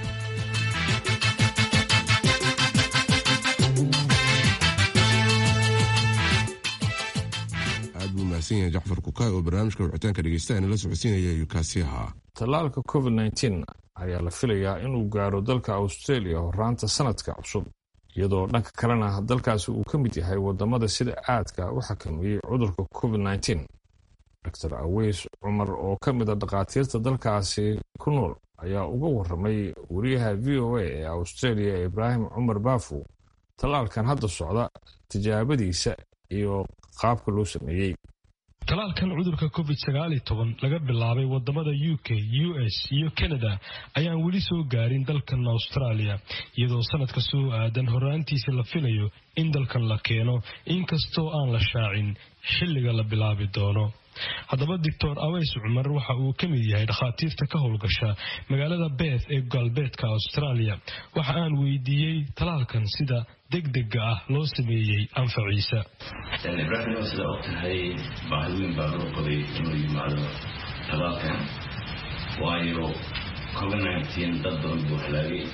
jacfar kukaay oo barnaamijka wicitaanka dhegeysta nala socodsiinaya ayuu kaasi ahaa tallaalka covid nteen ayaa la filayaa inuu gaaro dalka australia horaanta sanadka cusub iyadoo dhanka kalena dalkaasi uu ka mid yahay wadamada sida aadka u xakameeyey cudurka covid nteen dor aweys cumar oo ka mid a dhakhaatiirta dalkaasi ku nool ayaa uga waramay wariyaha v o a ee australia ibraahim cumar baafu tallaalkan hadda socda tijaabadiisa iyo qaabka loo sameeyey talaalkan cudurka covid sagaal iyo toban laga bilaabay wadamada u k u s iyo canada ayaan weli soo gaarin dalkan australia iyadoo sanadka soo aadan horaantiisa la filayo in dalkan la keeno inkastoo aan la shaacin xilliga la bilaabi doono haddaba doctor aweys cumar waxa uu ka mid yahay dhakhaatiirta ka howlgasha magaalada beeth ee galbeedka australia waxa aan weydiiyey talaalkan sida degdega ah loo sameeyey anfaciisa ibraahim sida og tahay baahi weyn baa loo qabay inuu yimaado talaalkan waayo covid nteen dad badan buu halaagay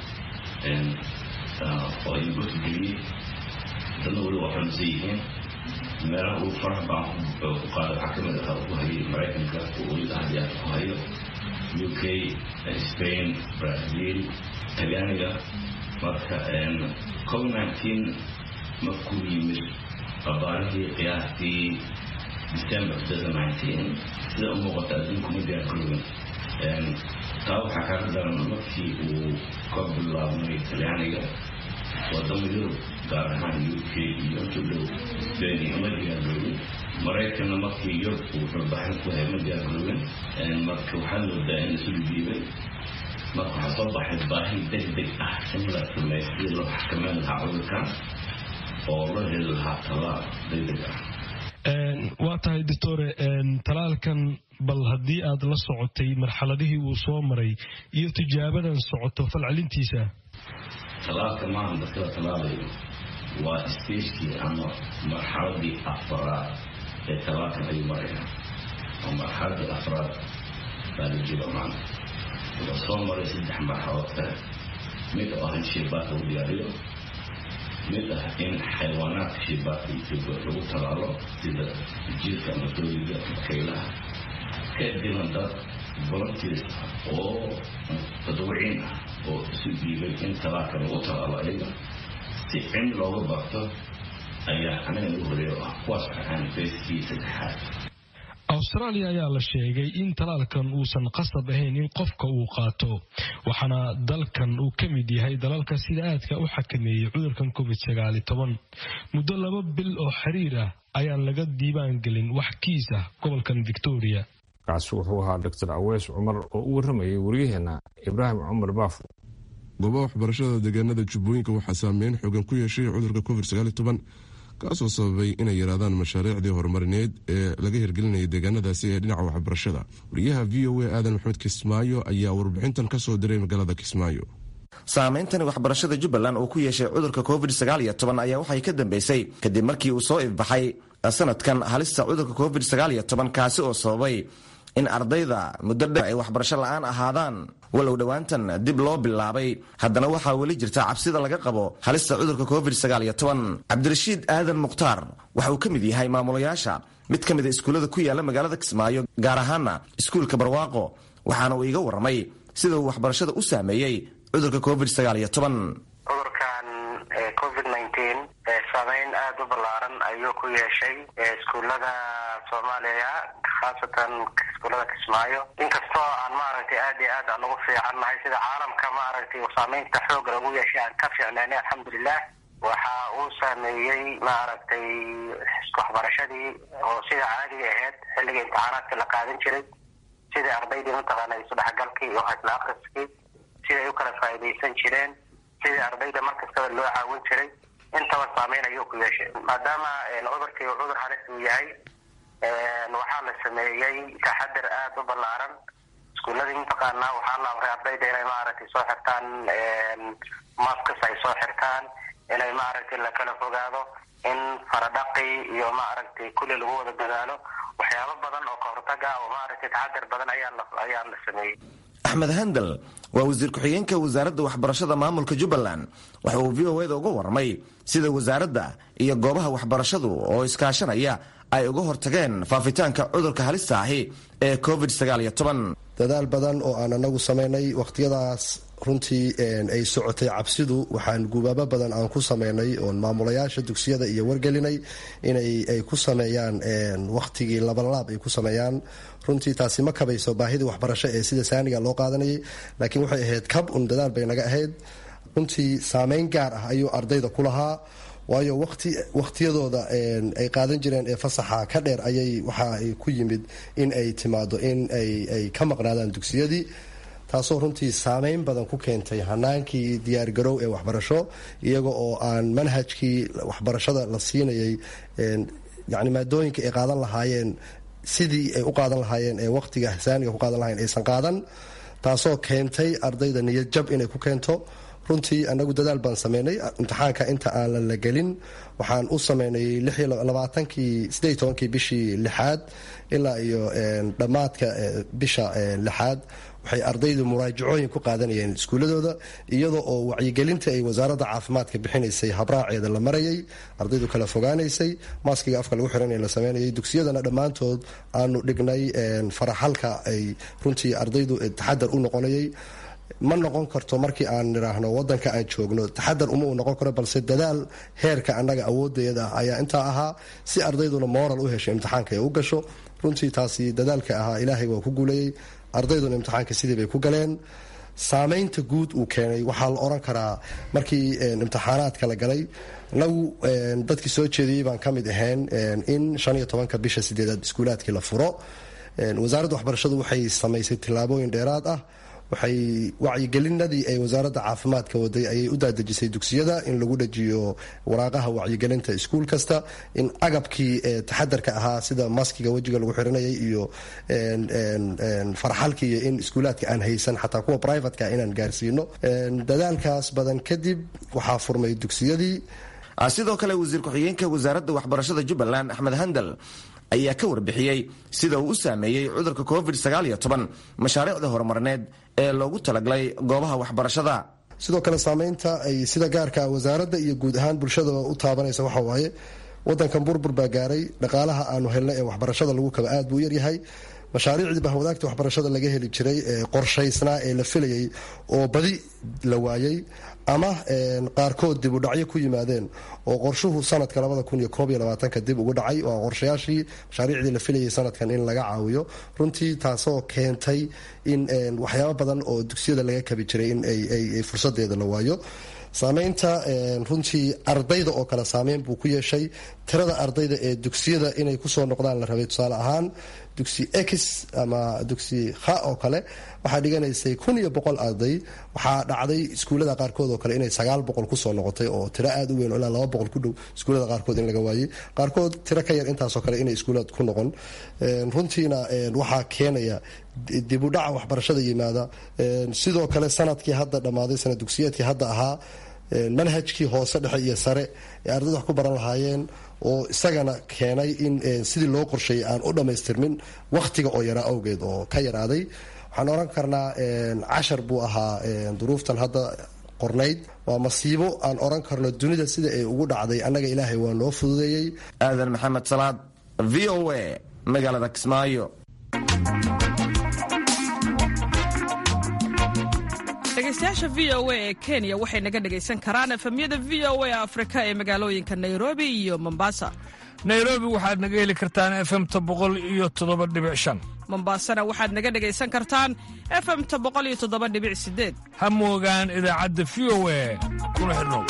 oo ay gurka geliyey dadna weli waa xunsan yihiin meelaha uu farax baan ku qaada waxaa kamid ah ku hayay maraykanka oo weli ahdiyaad ku hayo u k spain brazil talyaaniga marka covid nteen markuu yimid qabaarihii qiyaastii december sida u muuqata adduunku ma diyaargaroobin taa waxaa kaaga daran markii uu ka bilaabmay talyaaniga wadamo yurub gaar ahaan u k iyo intu dhow beni ma diyaargaroobin maraykanna markii yurub uu xulbaxin ku hay ma diyaargaroobin marka waxaa moodaa in isu dhiibay marka waxaa soo baxay baahi deg deg ah in la sameeyo sidii loo xakameyn lahaa cudurkan oo loo heli lahaa tallaal deg deg ah waa tahay doctore talaalkan bal haddii aad la socotay marxaladihii uu soo maray iyo tijaabadan socoto falcelintiisa talaalka maaha dadka la talaalayo waa stagekii ama marxaladii afaraad ee talaalkan ayuu maraya oo marxaladii afraad baa la jiro maanta wuxuu soo maray saddex marxaladood kale mid oo ah in shaybaadka lagu diyaariyo mid ah in xayawaanaadka shaybaadka iyo lagu talaalo sida jiirka ama dooliga ama kaylaha kadibna dad volunteers oo tadawiciin ah oo isu dhiibay in talaalka lagu talaalo ayaga si cin looga barto ayaa anaga nagu horeeyo ah kuwaas waxaan fayskii saddexaad austraaliya ayaa la sheegay in talaalkan uusan qasab ahayn in qofka uu qaato waxaana dalkan uu ka mid yahay dalalka sida aadka u xakameeyey cudurkan covid sagaali toban muddo laba bil oo xiriir ah ayaan laga diiwaan gelin wax kiis ah gobolkan victoria kaasi wuxuu ahaa doctor aweys cumar oo u warramayay waryaheena ibraahim cumar baafo goobaha waxbarashada deegaanada jubbooyinka waxaa saameyn xoogan ku yeeshay cudurka covid kaasoo sababay inay yaraadaan mashaariicdii horumarineed ee laga hirgelinayay deegaanadaasi ee dhinaca waxbarashada wariyaha v o a aadan maxamed kismaayo ayaa warbixintan kasoo diray magaalada kismaayo saameyntani waxbarashada jubbaland uu ku yeeshay cudurka covid ayaa waxay ka dambeysay kadib markii uu soo ifbaxay sanadkan halista cudurka covid kaasi oo sababay in ardayda muddo dheer ay waxbarasho la-aan ahaadaan walow dhowaantan dib loo bilaabay haddana waxaa weli jirta cabsida laga qabo halista cudurka covid cabdirashiid aadan mukhtaar waxa uu ka mid yahay maamulayaasha mid ka mida iskuullada ku yaala magaalada kismaayo gaar ahaana iskuulka barwaaqo waxaana uu iga warramay sida uu waxbarashada u saameeyey cudurka covid cudurkan covid saameyn aada u ballaaran ayuu ku yeeshay iskuullada soomaaliya khaasatan iskuullada kismaayo inkastoo aan maaragtay aad iyo aad aan ugu fiicannahay sida caalamka maaragtay saameynta xooga lagu yeeshay aan ka fiicnaynay alxamdulilah waxa uu saameeyey maaragtay waxbarashadii oo sida caadiga ahayd xilliga imtixaanaadka la qaadan jiray sidai ardaydii mataqaana isudhexgalkii iyo hasla akriskii sida ay u kala faa'iidaysan jireen sidii ardayda markastaba loo caawin jiray intaba saameyn ayuu ku yeeshay maadaama cudurkii uu cudur halis uu yahay waxaa la sameeyey taxadar aada u ballaaran iskuuladii mataqaanaa waxaa la amray ardayda inay maaragtay soo xirtaan maskas ay soo xirtaan inay maaragtay lakala fogaado in faradhaqi iyo maaragtay kulli lagu wada dadaalo waxyaabo badan oo ka hortaga oo maaragtay taxadar badan ayaa la ayaa la sameeyey axmed handal waa wasiir ku-xigeenka wasaaradda waxbarashada maamulka jubbaland waxa uu v o eda uga warramay sida wasaaradda iyo goobaha waxbarashadu oo iskaashanaya ay uga hortageen faafitaanka cudurka halista ahi ee covid dadaal badan oo aan anagu samaynay wakhtiyadaas runtii ay socotay cabsidu waxaan gubaabo badan aan ku sameynay oon maamulayaasha dugsiyada iyo wargelinay inay ay ku sameeyaan wakhtigii labalaab ay ku sameeyaan runtii taasi ma kabayso baahidii waxbarasho ee sida saaniga loo qaadanayay laakiin waxay ahayd kab un dadaal bay naga ahayd runtii saameyn gaar ah ayuu ardayda ku lahaa waayo wati wakhtiyadooda ay qaadan jireen ee fasaxa ka dheer ayay waxa ay ku yimid in ay timaado in ay ka maqnaadaan dugsiyadii taasoo runtii saameyn badan ku keentay hanaankii diyaargarow ee waxbarasho iyaga oo aan manhajkii waxbarashada la siinayay yani maadooyinka ay qaadan lahaayeen sidii ay u qaadan lahaayeen ee waqtiga saaniga ku qaadan lahayen aysan qaadan taasoo keentay ardayda niyad jab inay ku keento runtii anagu dadaal baan sameynay imtixaanka inta aan la gelin waxaan u sameynay labaatankii sideed tobankii bishii lixaad ilaa iyo dhammaadka bisha lixaad waxay ardaydu muraajacooyin ku qaadanayeen iskuuladooda iyadoo oo wacyigelinta ay wasaaradda caafimaadka bixinaysay habraaceeda la marayay ardaydu kala fogaanaysay maaskiga afka lagu xiranaya la sameynayay dugsiyadana dhammaantood aanu dhignay faraxalka ay runtii ardaydu taxadar u noqonayay ma noqon karto markii aan nidhaahno wadanka aan joogno taxadar uma uu noqon karo balse dadaal heerka annaga awoodeeda ah ayaa intaa ahaa si ardayduna moral u hesho imtixaanka ay u gasho runtii taasi dadaalka ahaa ilaahay waa ku guulayey ardayduna imtixaanka sidii bay ku galeen saameynta guud uu keenay waxaa la oran karaa markii imtixaanaadka la galay nagu dadkii soo jeediyey baan ka mid ahayn in shan iyo tobanka bisha sideedaad iskuulaadkii la furo wasaaradda waxbarashadu waxay samaysay tillaabooyin dheeraad ah waxay wacyigelinadii ay wasaaradda caafimaadka waday ayay u daadejisay dugsiyada in lagu dhajiyo waraaqaha wacyigelinta iskuul kasta in agabkii taxadarka ahaa sida maskiga wejiga lagu xiranayay iyo farxalkii iyo in iskuulaadka aan haysan xataa kuwa privatka inaan gaarsiino dadaalkaas badan kadib waxaa furmay dugsiyadii sidoo kale wasiir ku-xigeenka wasaaradda waxbarashada jubbaland axmed handal ayaa ka warbixiyey sida uu u saameeyey cudurka covid mashaariicda horumarineed ee loogu talagalay goobaha waxbarashada sidoo kale saameynta ay sida gaarka wasaaradda iyo guud ahaan bulshadaba u taabanaysa waxa waaye wadankan burbur baa gaaray dhaqaalaha aanu helnay ee waxbarashada lagu kaba aad buu yaryahay mashaariicdii bahwadaagta waxbarashada laga heli jiray ee qorshaysnaa ee la filayay oo badi la waayey ama qaarkood dib u dhacyo ku yimaadeen oo qorshuhu sanadka labada kun iyo koob iyo labaatanka dib ugu dhacay waa qorshayaashii mashaariicdii la filayay sanadkan in laga caawiyo runtii taasoo keentay in waxyaabo badan oo dugsiyada laga kabi jiray in ay fursadeeda la waayo saameynta runtii ardayda oo kale saameyn buu ku yeeshay tirada ardayda ee dugsiyada inay kusoo noqdaan la rabay tusaale ahaan dugsi x ama dugsi kha oo kale waxaa dhiganaysay kun iyo boqol arday waxaa dhacday iskuullada qaarkood oo kale inay sagaal boqol kusoo noqotay oo tiro aada u weyn oo ilaa laba boqol ku dhow iskuullada qaarkood in laga waayey qaarkood tiro ka yar intaasoo kale inay iskuullada ku noqon runtiina waxaa keenaya dib u dhaca waxbarashada yimaada sidoo kale sanadkii hadda dhammaaday sanad dugsiyeedkii hadda ahaa manhajkii hoose dhexe iyo sare ee ardayda wax ku baran lahaayeen oo isagana keenay in sidii loo qorsheeyay aan u dhammaystirmin wakhtiga oo yaraa awgeed oo ka yaraaday waxaan oran karnaa cashar buu ahaa duruuftan hadda qornayd waa masiibo aan oran karno dunida sida ay ugu dhacday annaga ilaahay waa noo fududeeyey aadan maxamed salaad v o a magaalada kismaayo dhegeystayaasha v o a ee kenya waxay naga dhegaysan karaan efemyada v o a afrika ee magaalooyinka nairobi iyo mombasa nairobi waxaad naga heli kartaan efemta boqol iyo toddoba dhibic shan mombasana waxaad naga dhegaysan kartaan efemta boqol iyo toddoba dhibic sideed ha moogaan idaacadda v o a kuna xidhnow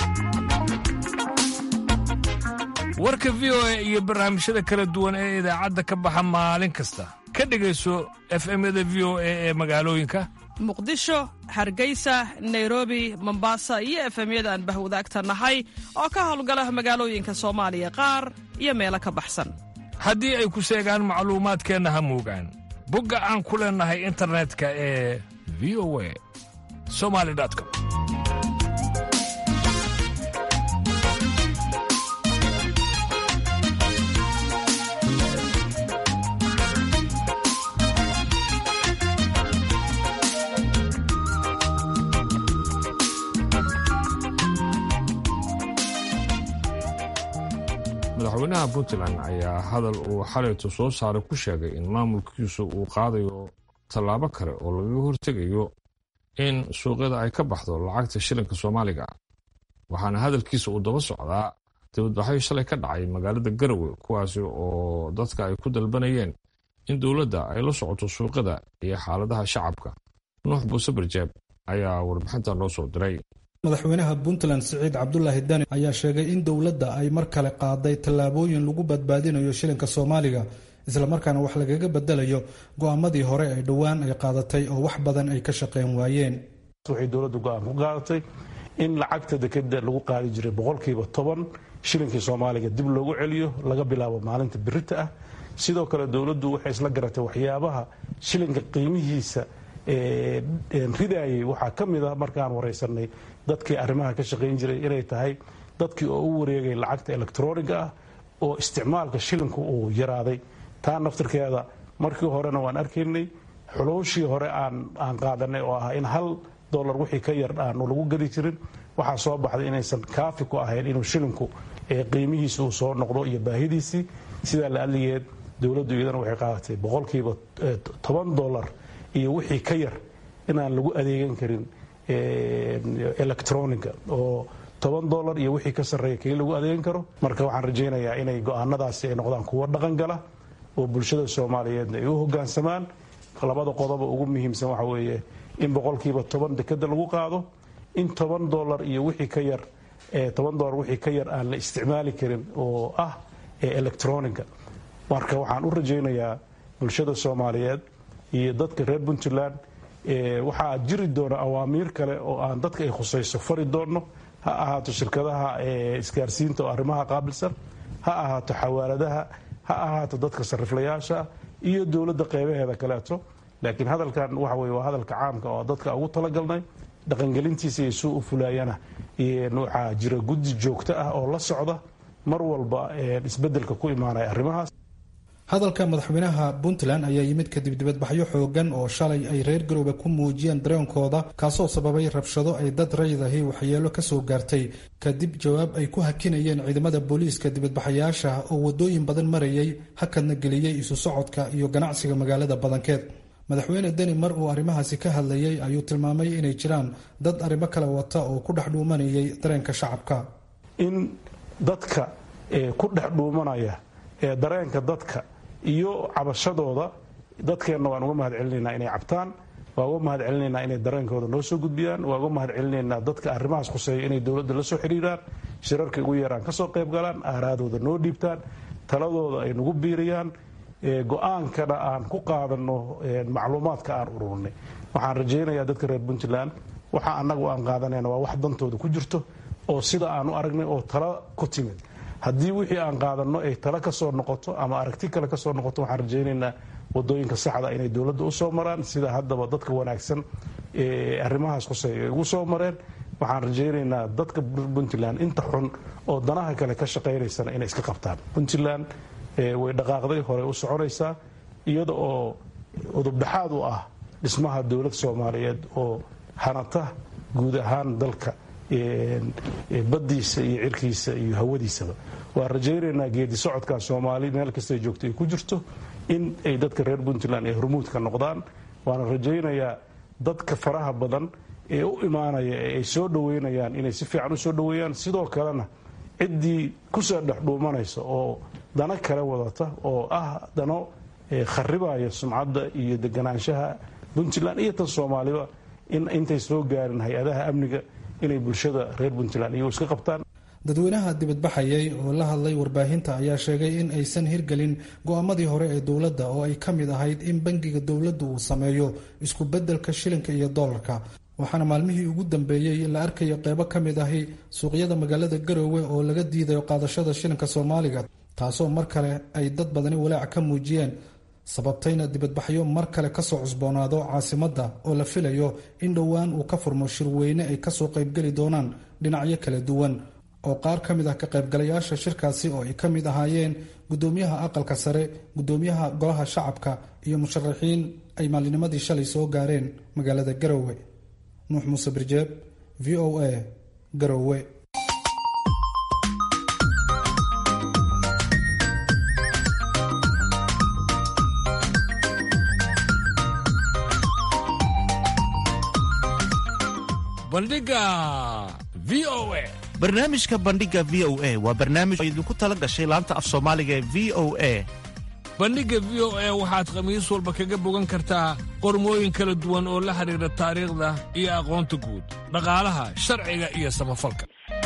warka v o a iyo barnaamijyada kala duwan ee idaacadda ka baxa maalin kasta ka dhegayso efemyada v o a ee magaalooyinka muqdisho hargeysa nairobi mombasa iyo efemyada aan bahwadaagta nahay oo ka howlgala magaalooyinka soomaaliya qaar iyo meelo ka baxsan haddii ay ku seegaan macluumaadkeenna ha moogaan bogga aan ku leennahay internetka ee v o a somali com madaxweynaha puntland ayaa hadal uu xalaytu soo saaray ku sheegay in maamulkiisu uu qaadayo tallaabo kale oo lagaga hortegayo in suuqyada ay ka baxdo lacagta shilinka soomaaliga waxaana hadalkiisa uu daba socdaa dibadbaxyo shalay ka dhacay magaalada garowe kuwaasi oo dadka ay ku dalbanayeen in dowladda ay la socoto suuqyada iyo xaaladaha shacabka nuux buuse barjeeb ayaa warbixinta noo soo diray madaxweynaha puntland siciid cabdulaahi dani ayaa sheegay in dowladda ay mar kale qaaday tallaabooyin lagu badbaadinayo shilinka soomaaliga islamarkaana wax lagaga bedelayo go'aamadii hore ee dhowaan ay qaadatay oo wax badan ay ka shaqeyn waayeen waxay dowladdu go'aan ku qaadatay in lacagta dekeda lagu qaadi jiray boqolkiiba toban shilinkii soomaaliga dib loogu celiyo laga bilaabo maalinta birita ah sidoo kale dowladdu waxay isla garatay waxyaabaha shilinka qiimihiisa ridayay waxaa ka mid a markaan waraysanay dadkii arrimaha ka shaqayn jiray inay tahay dadkii oo u wareegay lacagta electroniga ah oo isticmaalka shilinku uu yaraaday taa naftirkeeda markii horena waan arkaynay xuluushii hore aan qaadanay oo ah in hal dolar wixii ka yar aanu lagu gadi jirin waxaa soo baxday inaysan kaafi ku ahayn inuu shilinku qiimihiisa uu soo noqdo iyo baahidiisii sidaa la adligeed dowladdu iyadana waxay qaadatay boqolkiiba toban dolar iyo wixii ka yar inaan lagu adeegan karin electroniga oo toban dolar iyo wixii ka sarreeya keli lagu adeegan karo marka waxaan rajaynayaa inay go'aanadaasi ay noqdaan kuwo dhaqan gala oo bulshada soomaaliyeedna ay u hoggaansamaan labada qodoba ugu muhiimsan waxa weeye in boqolkiiba toban dekeda lagu qaado in toban dolar iyo wixii ka yar toban dolar wixii ka yar aan la isticmaali karin oo ah electroniga marka waxaan u rajaynayaa bulshada soomaaliyeed iyo dadka reer puntland waxaa jiri doona awaamiir kale oo aan dadka ay khusayso fari doonno ha ahaato shirkadaha isgaarsiinta oo arrimaha qaabilsan ha ahaato xawaaladaha ha ahaato dadka sariflayaasha iyo dowladda qeybaheeda kaleeto laakiin hadalkan waxa weye waa hadalka caamka oo dadka ugu talagalnay dhaqangelintiisa iyo suu u fulaayana waxaa jira guddi joogto ah oo la socda mar walba isbedelka ku imaanaya arrimahaas hadalka madaxweynaha puntland ayaa yimid kadib dibadbaxyo xoogan oo shalay ay reer garoobe ku muujiyeen dareenkooda kaasoo sababay rabshado ay dad raydahi waxyeelo kasoo gaartay kadib jawaab ay ku hakinayeen ciidamada booliiska dibadbaxayaasha oo wadooyin badan marayay hakadna geliyey isu socodka iyo ganacsiga magaalada badankeed madaxweyne deni mar uu arrimahaasi ka hadlayay ayuu tilmaamay inay jiraan dad arrimo kale wata oo ku dhex dhuumanayay dareenka shacabka in dadka ku dhex dhuumanaya ee dareenka dadka iyo cabashadooda dadkeenna waan uga mahad celinaynaa inay cabtaan waa uga mahad celinaynaa inay dareenkooda noo soo gudbiyaan waa uga mahad celinaynaa dadka arrimahaas khuseeya inay dowladda la soo xidhiiraan shirarka ugu yaraan ka soo qayb galaan aaraadooda noo dhiibtaan taladooda ay nagu biiriyaan go-aankana aan ku qaadanno macluumaadka aan ururnay waxaan rajaynayaa dadka reer puntland waxa annagu aan qaadanayna waa wax dantooda ku jirto oo sida aan u aragnay oo tala ku timid haddii wixii aan qaadanno ay tala ka soo noqoto ama aragti kale ka soo noqoto waxaan rajaynaynaa wadooyinka saxda inay dowladda u soo maraan sida haddaba dadka wanaagsan ee arrimahaas khuseeya ay ugu soo mareen waxaan rajaynaynaa dadka puntland inta xun oo danaha kale ka shaqaynaysana inay iska qabtaan puntland way dhaqaaqday horey u soconaysaa iyada oo udubdhaxaad u ah dhismaha dowlad soomaaliyeed oo hanata guud ahaan dalka baddiisa iyo cirkiisa iyo hawadiisaba waan rajaynaynaa geedi socodkaa soomaali meel kastay joogto ay ku jirto in ay dadka reer puntland ay hormuudka noqdaan waana rajaynayaa dadka faraha badan ee u imaanaya ee ay soo dhoweynayaan inay si fiican u soo dhoweeyaan sidoo kalena ciddii kusoo dhex dhuumanaysa oo dano kale wadata oo ah dano kharibaya sumcadda iyo deganaanshaha puntland iyo tan soomaaliba in intay soo gaarin hay-adaha amniga inay bulshada reer puntland iyagu iska qabtaan dadweynaha dibadbaxayay oo la hadlay warbaahinta ayaa sheegay in aysan hirgelin go-aamadii hore ee dowladda oo ay ka mid ahayd in bangiga dowladdu uu sameeyo isku beddelka shilinka iyo doolarka waxaana maalmihii ugu dambeeyey la arkayo qeybo ka mid ahi suuqyada magaalada garoowe oo laga diidayo qaadashada shilinka soomaaliga taasoo mar kale ay dad badani walaac ka muujiyeen sababtayna dibadbaxyo mar kale kasoo cusboonaado caasimadda oo la filayo in dhowaan uu ka furmo shirweyne ay kasoo qaybgeli doonaan dhinacyo kala duwan oo qaar ka mid ah ka qaybgalayaasha shirkaasi oo ay ka mid ahaayeen gudoomiyaha aqalka sare gudoomiyaha golaha shacabka iyo musharaxiin ay maalinimadii shalay soo gaareen magaalada garoowe nuux muuse birjeeb v o a garoowe bandhiga v o a barnaamijka bandhiga v o a waa barnaamij oo idinku tala gashay laanta af soomaaliga ee v o a bandhigga v o a waxaad khamiis walba kaga bogan kartaa qormooyin kala duwan oo la xidhiidha taariikhda iyo aqoonta guud dhaqaalaha sharciga iyo samafalka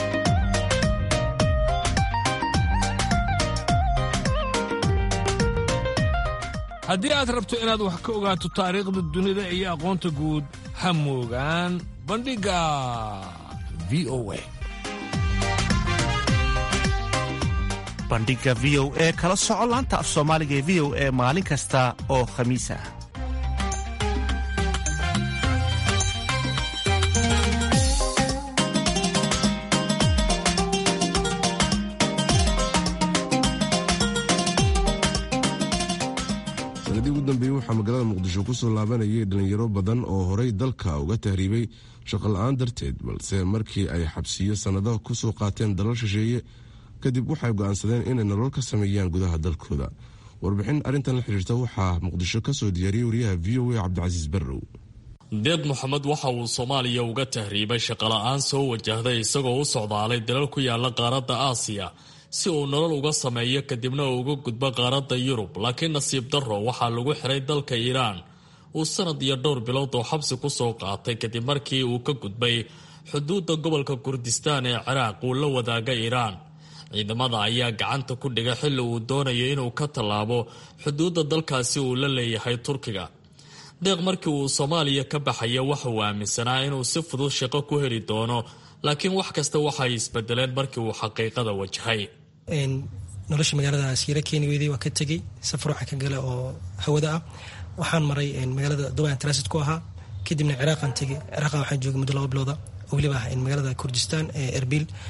haddii aad rabto inaad wax ka ogaato taariikhda dunida iyo aqoonta guud ha moogaan bandhigga v o a bandhiga v o e kala soco laanta af soomaaliga ee v o e maalin kasta oo khamiis ah sanadii ugu dambeeyey waxaa magaalada muqdisho ku soo laabanayay dhalinyaro badan oo horey dalka uga tahriibay shaqo la-aan darteed balse markii ay xabsiyo sannado ku soo qaateen dalal shisheeye kadib waxay go'aansadeen inay nolol ka sameeyaan gudaha dalkooda warbixin arrintan la xiriirta waxaa muqdisho ka soo diyaariyey wariyaha v o a cabdicasiis barrow deeq moxamed waxa uu soomaaliya uga tahriibay shaqola'aan soo wajahday isagoo u socdaalay dalal ku yaala qaaradda aasiya si uu nolol uga sameeyo kadibna uu uga gudbo qaaradda yurub laakiin nasiib darro waxaa lagu xiray dalka iiraan uu sanad iyo dhowr bilood oo xabsi ku soo qaatay kadib markii uu ka gudbay xuduudda gobolka kurdistaan ee ciraaq uu la wadaaga iiraan ciidamada ayaa gacanta ku dhiga xilli uu doonayo inuu ka tallaabo xuduudda dalkaasi uu la leeyahay turkiga deeq markii uu soomaaliya ka baxaya waxa uu aaminsanaa inuu si fudud shaqo ku heli doono laakiin wax kasta waxay isbedeleen markii uu xaqiiqada wajahay nolosha magaalada siira keeni weyday waa ka tegey safar waxaa ka gala oo hawada ah waxaan maray magaalada dubai transit ku ahaa kadibna ciraaqan tegey ciraaqa waxaan joogay muddo laba bilooda oo weliba ah magaalada kurdistaan ee erbil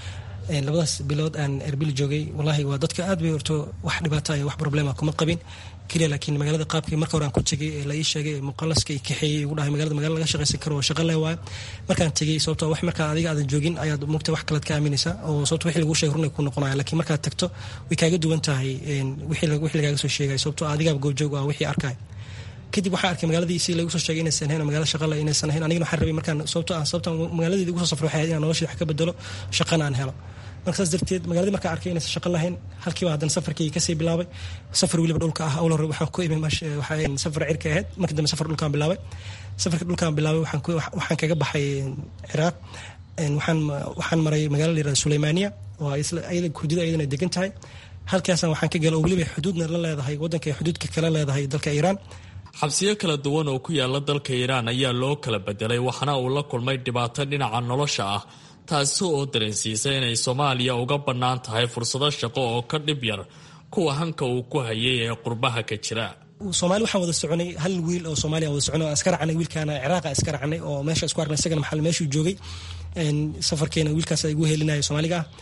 labadaas bilood aan erbil joogay wallaahi waa dadka aad bay horto wax dhibaata iyo wax problema kuma qabin keliya laakiin magaalada qaabkii marka hore aan ku tegay ee la ii sheegay muqalaska i kaxeeyey igu dhahay magaalada magala laga shaqaysan karo oo shaqa leh waayo markaan tegey sababto wax markaa adiga aadan joogin ayaad mugta wax kalead ka aaminaysaa oo sababto wixii lagu sheegay runay ku noqonaya laakiin markaad tagto way kaaga duwan tahay wixii lagaaga soo sheegay sababto adigaaba goobjoog ah wixii arkaya kadib waxaa arkay magaaladii si lagu soo sheegay inaysan ahayn magaalada shaqale inaysan ahayn anigana waxaan rabay markaan sababto ah sababta magaaladeeda igu soo safray waxay ahayd inaan noloshii wax ka bedelo shaqana aan helo marka saas darteed magaaladii markaan arkay inaysan shaqo lahayn halkiiba haddana safarkii kasii bilaabay safar weliba dhulka ah awla hore waxaan ku imi safar cirka ahayd markii dambe safar dhulkaan bilaabay safarka dhulkaan bilaabay waxaan kaga baxay ciraaq waxaan maray magaala la yirahda suleymaaniya oo hudida ayadana degan tahay halkaasaan waxaan ka gala oo weliba xuduudna la leedahay waddanka ay xuduudka kala leedahay dalka iiraan xabsiyo kala duwan oo ku yaala dalka iiraan ayaa loo kala bedelay waxaana uu la kulmay dhibaato dhinaca nolosha ah taasi oo dareensiisay inay soomaaliya uga bannaan tahay fursado shaqo oo ka dhib yar kuwa hanka uu ku hayay ee qurbaha ka jira soomaali waxaan wada soconay hal wiil oo soomaaliya wada soconay aan iska raacnay wiilkaana ciraaqa iska raacnay oo meesha isku arknay isagana maxal meeshuu joogay safarkeena wiilkaas igu helinaya soomaaliga ah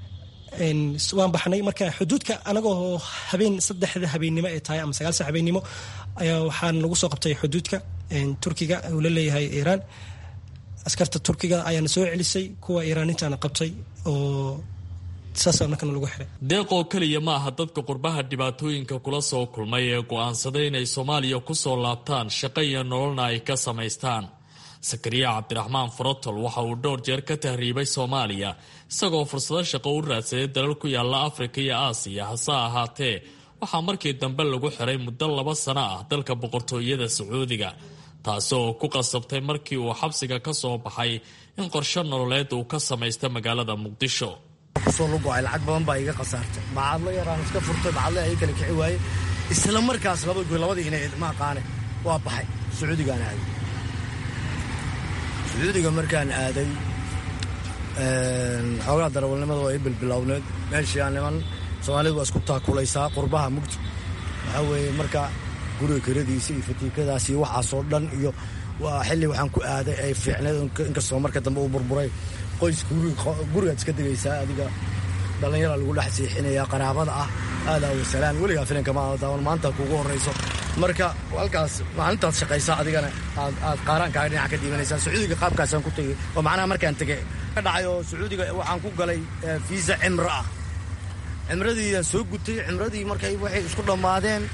waan baxnay marka xuduudka anagoo habeen saddexda habeennimo ay tahay ama sagaal sac habeennimo ayaa waxaan lagu soo qabtay xuduudka turkiga uu la leeyahay iiraan askarta turkiga ayaana soo celisay kuwa iiraanintaana qabtay oo saasa markana lagu xiray deeqoo keliya ma aha dadka qurbaha dhibaatooyinka kula soo kulmay ee go'aansaday inay soomaaliya ku soo laabtaan shaqo iyo nololna ay ka samaystaan sakariya cabdiraxmaan farotol waxa uu dhowr jeer ka tahriibay soomaaliya isagoo fursado shaqo u raadsaday dalal ku yaala afrika iyo aasiya hase ahaatee waxaa markii dambe lagu xiray muddo laba sano ah dalka boqortooyada sacuudiga taasi oo ku qasabtay markii uu xabsiga ka soo baxay in qorshe nololeed uu ka samaysta magaalada muqdisho kusoo lugo-ay lacag badan baa iga khasaartay bacadlo yaraan iska furtay bacadle ay kala kici waaye isla markaas laba goy labadii inay ma aqaane waa baxay sacuudigaan aaday sacuudiga markaan aaday xoogaa darawalnimada waa ii bilbilowneed meeshii aan niman soomaalidu waa isku taakulaysaa qurbaha mugdi waxaa weeye marka guriga kiradiisa iyo fatiikadaas iyo waxaasoo dhan iyo waa xilli waxaan ku aaday ay fiicneed inkastoo marka dambe uu burburay qoyska gurigaad iska degaysaa adiga dhallinyara lagu dhex siixinaya qaraabada ah aadaa wasalaan weligaa filinka ma daawan maanta kuugu horrayso marka halkaas maalintaad shaqaysaa adigana aad qaaraankaaga dhinaca ka dhiibanaysaa sacuudiga qaabkaasaan ku tegey oo macnaha markaan tegey ka dhacay oo sacuudiga waxaan ku galay fiisa cimro ah cimradiiaan soo gutay cimradii markay waxay isku dhammaadeen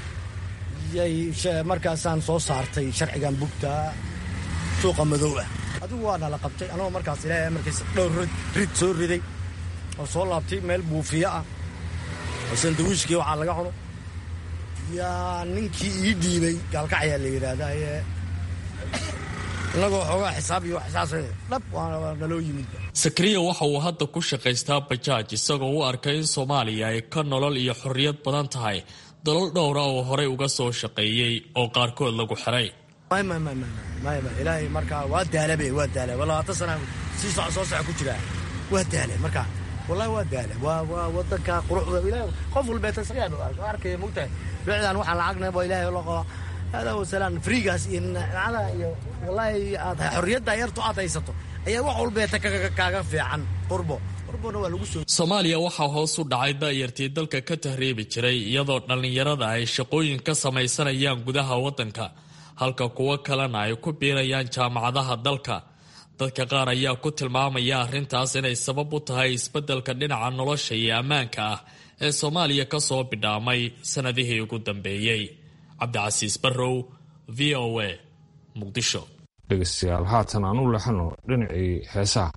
markaasaan soo saartay sharcigan bugtaa suuqa madow ah adigu waa nala qabtay anagoo markaas ilaahay amarkiisa dhowr rid soo riday oo soo laabtay meel buufiyo ah oo sandawiishkii waxaa laga cuno yaa ninkii ii dhiibay gaalkacayaa la yidhaahdaa ee inagoo xoogaa xisaab iyo xisaas dhab waa naloo yimid sakariya waxa uu hadda ku shaqaystaa bajaaj isagoo u arkay in soomaaliya ay ka nolol iyo xorriyad badan tahay dalal dhowra oo horey uga soo shaqeeyey oo qaarkood lagu xiray ilaahay markaa waa daalabe waa daala labaatan sana sii soco soo soco ku jiraa waa daale marka wallahi waa daale waa waa wadanka quruxda ilahay qof walbeeta isagaa arkaya mogtahay bicdan waxaan lacagna ba ilaahay loo qaba hada wasalaan friigaas iyo nacada iyo wallahi aad xorriyadda yartu aad haysato ayaa wax walbeeta kaaga fiican qurbo soomaaliya waxaa hoos u dhacay da'yartii dalka ka tahriibi jiray iyadoo dhallinyarada ay shaqooyin ka samaysanayaan gudaha waddanka halka kuwo kalena ay ku biirayaan jaamacadaha dalka dadka qaar ayaa ku tilmaamaya arrintaas inay sabab u tahay isbeddelka dhinaca nolosha iyo ammaanka ah ee soomaaliya ka soo bidhaamay sannadihii ugu dambeeyey cabdicasiis barrow v o a muqdisho dhegeystayaal haatan aan u lexano dhinacii heesaha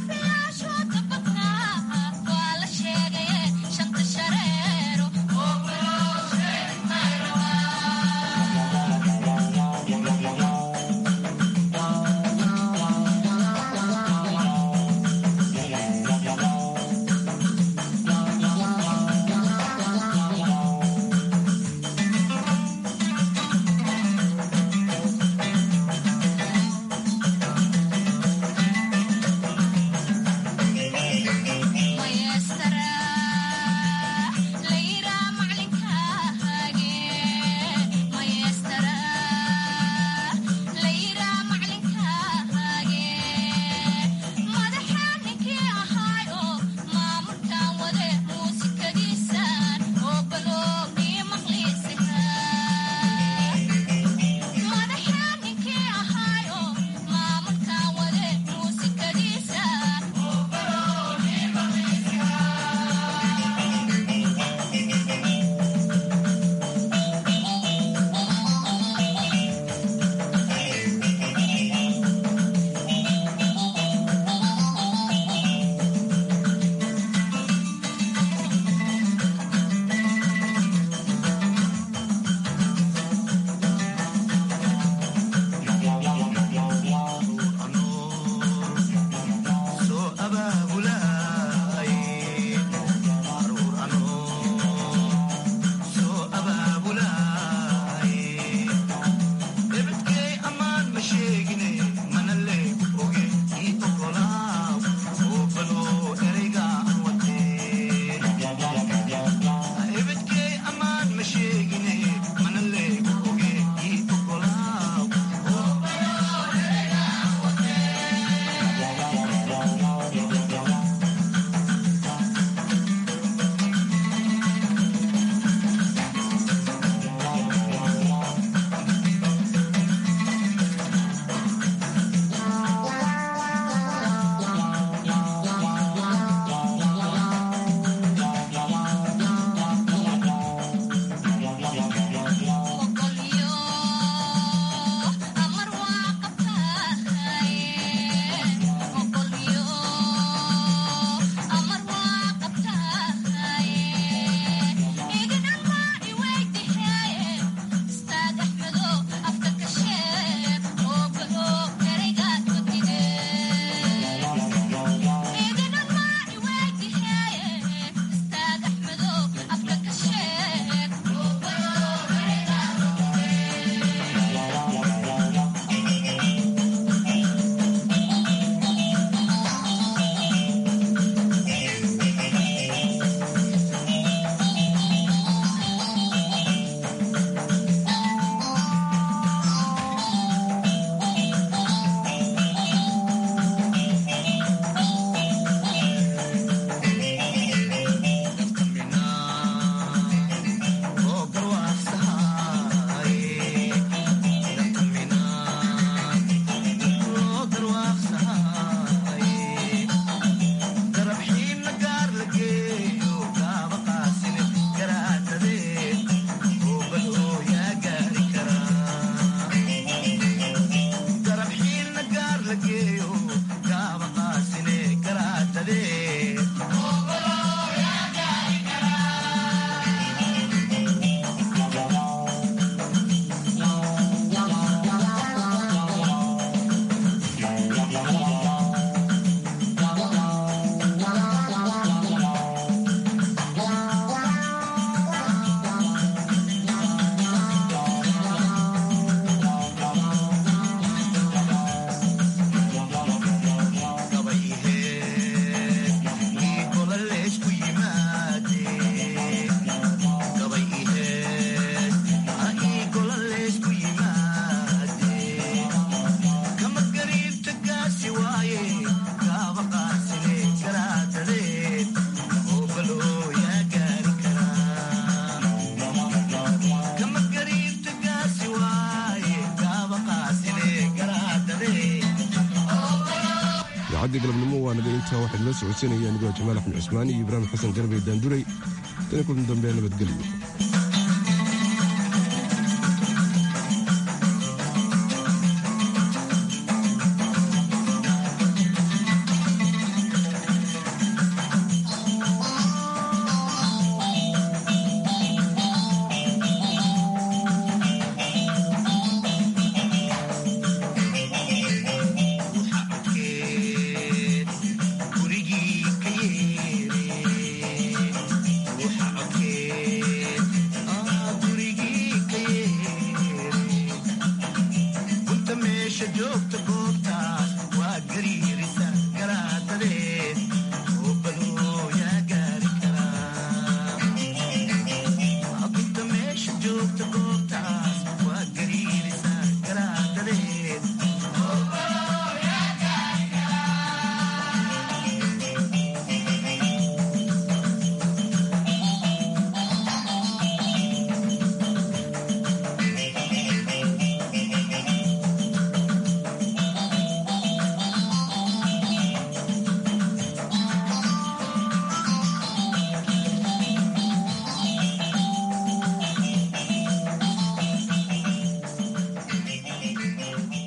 Shanta shareero idaacaddii galabnimo waa naga intaa waxaa idinla socodsiinaya anigoo jamaal axmed cusmaan iyo ibraahim xasan garbey daanduray tani kulan dambe nabadgelyo joogta goobta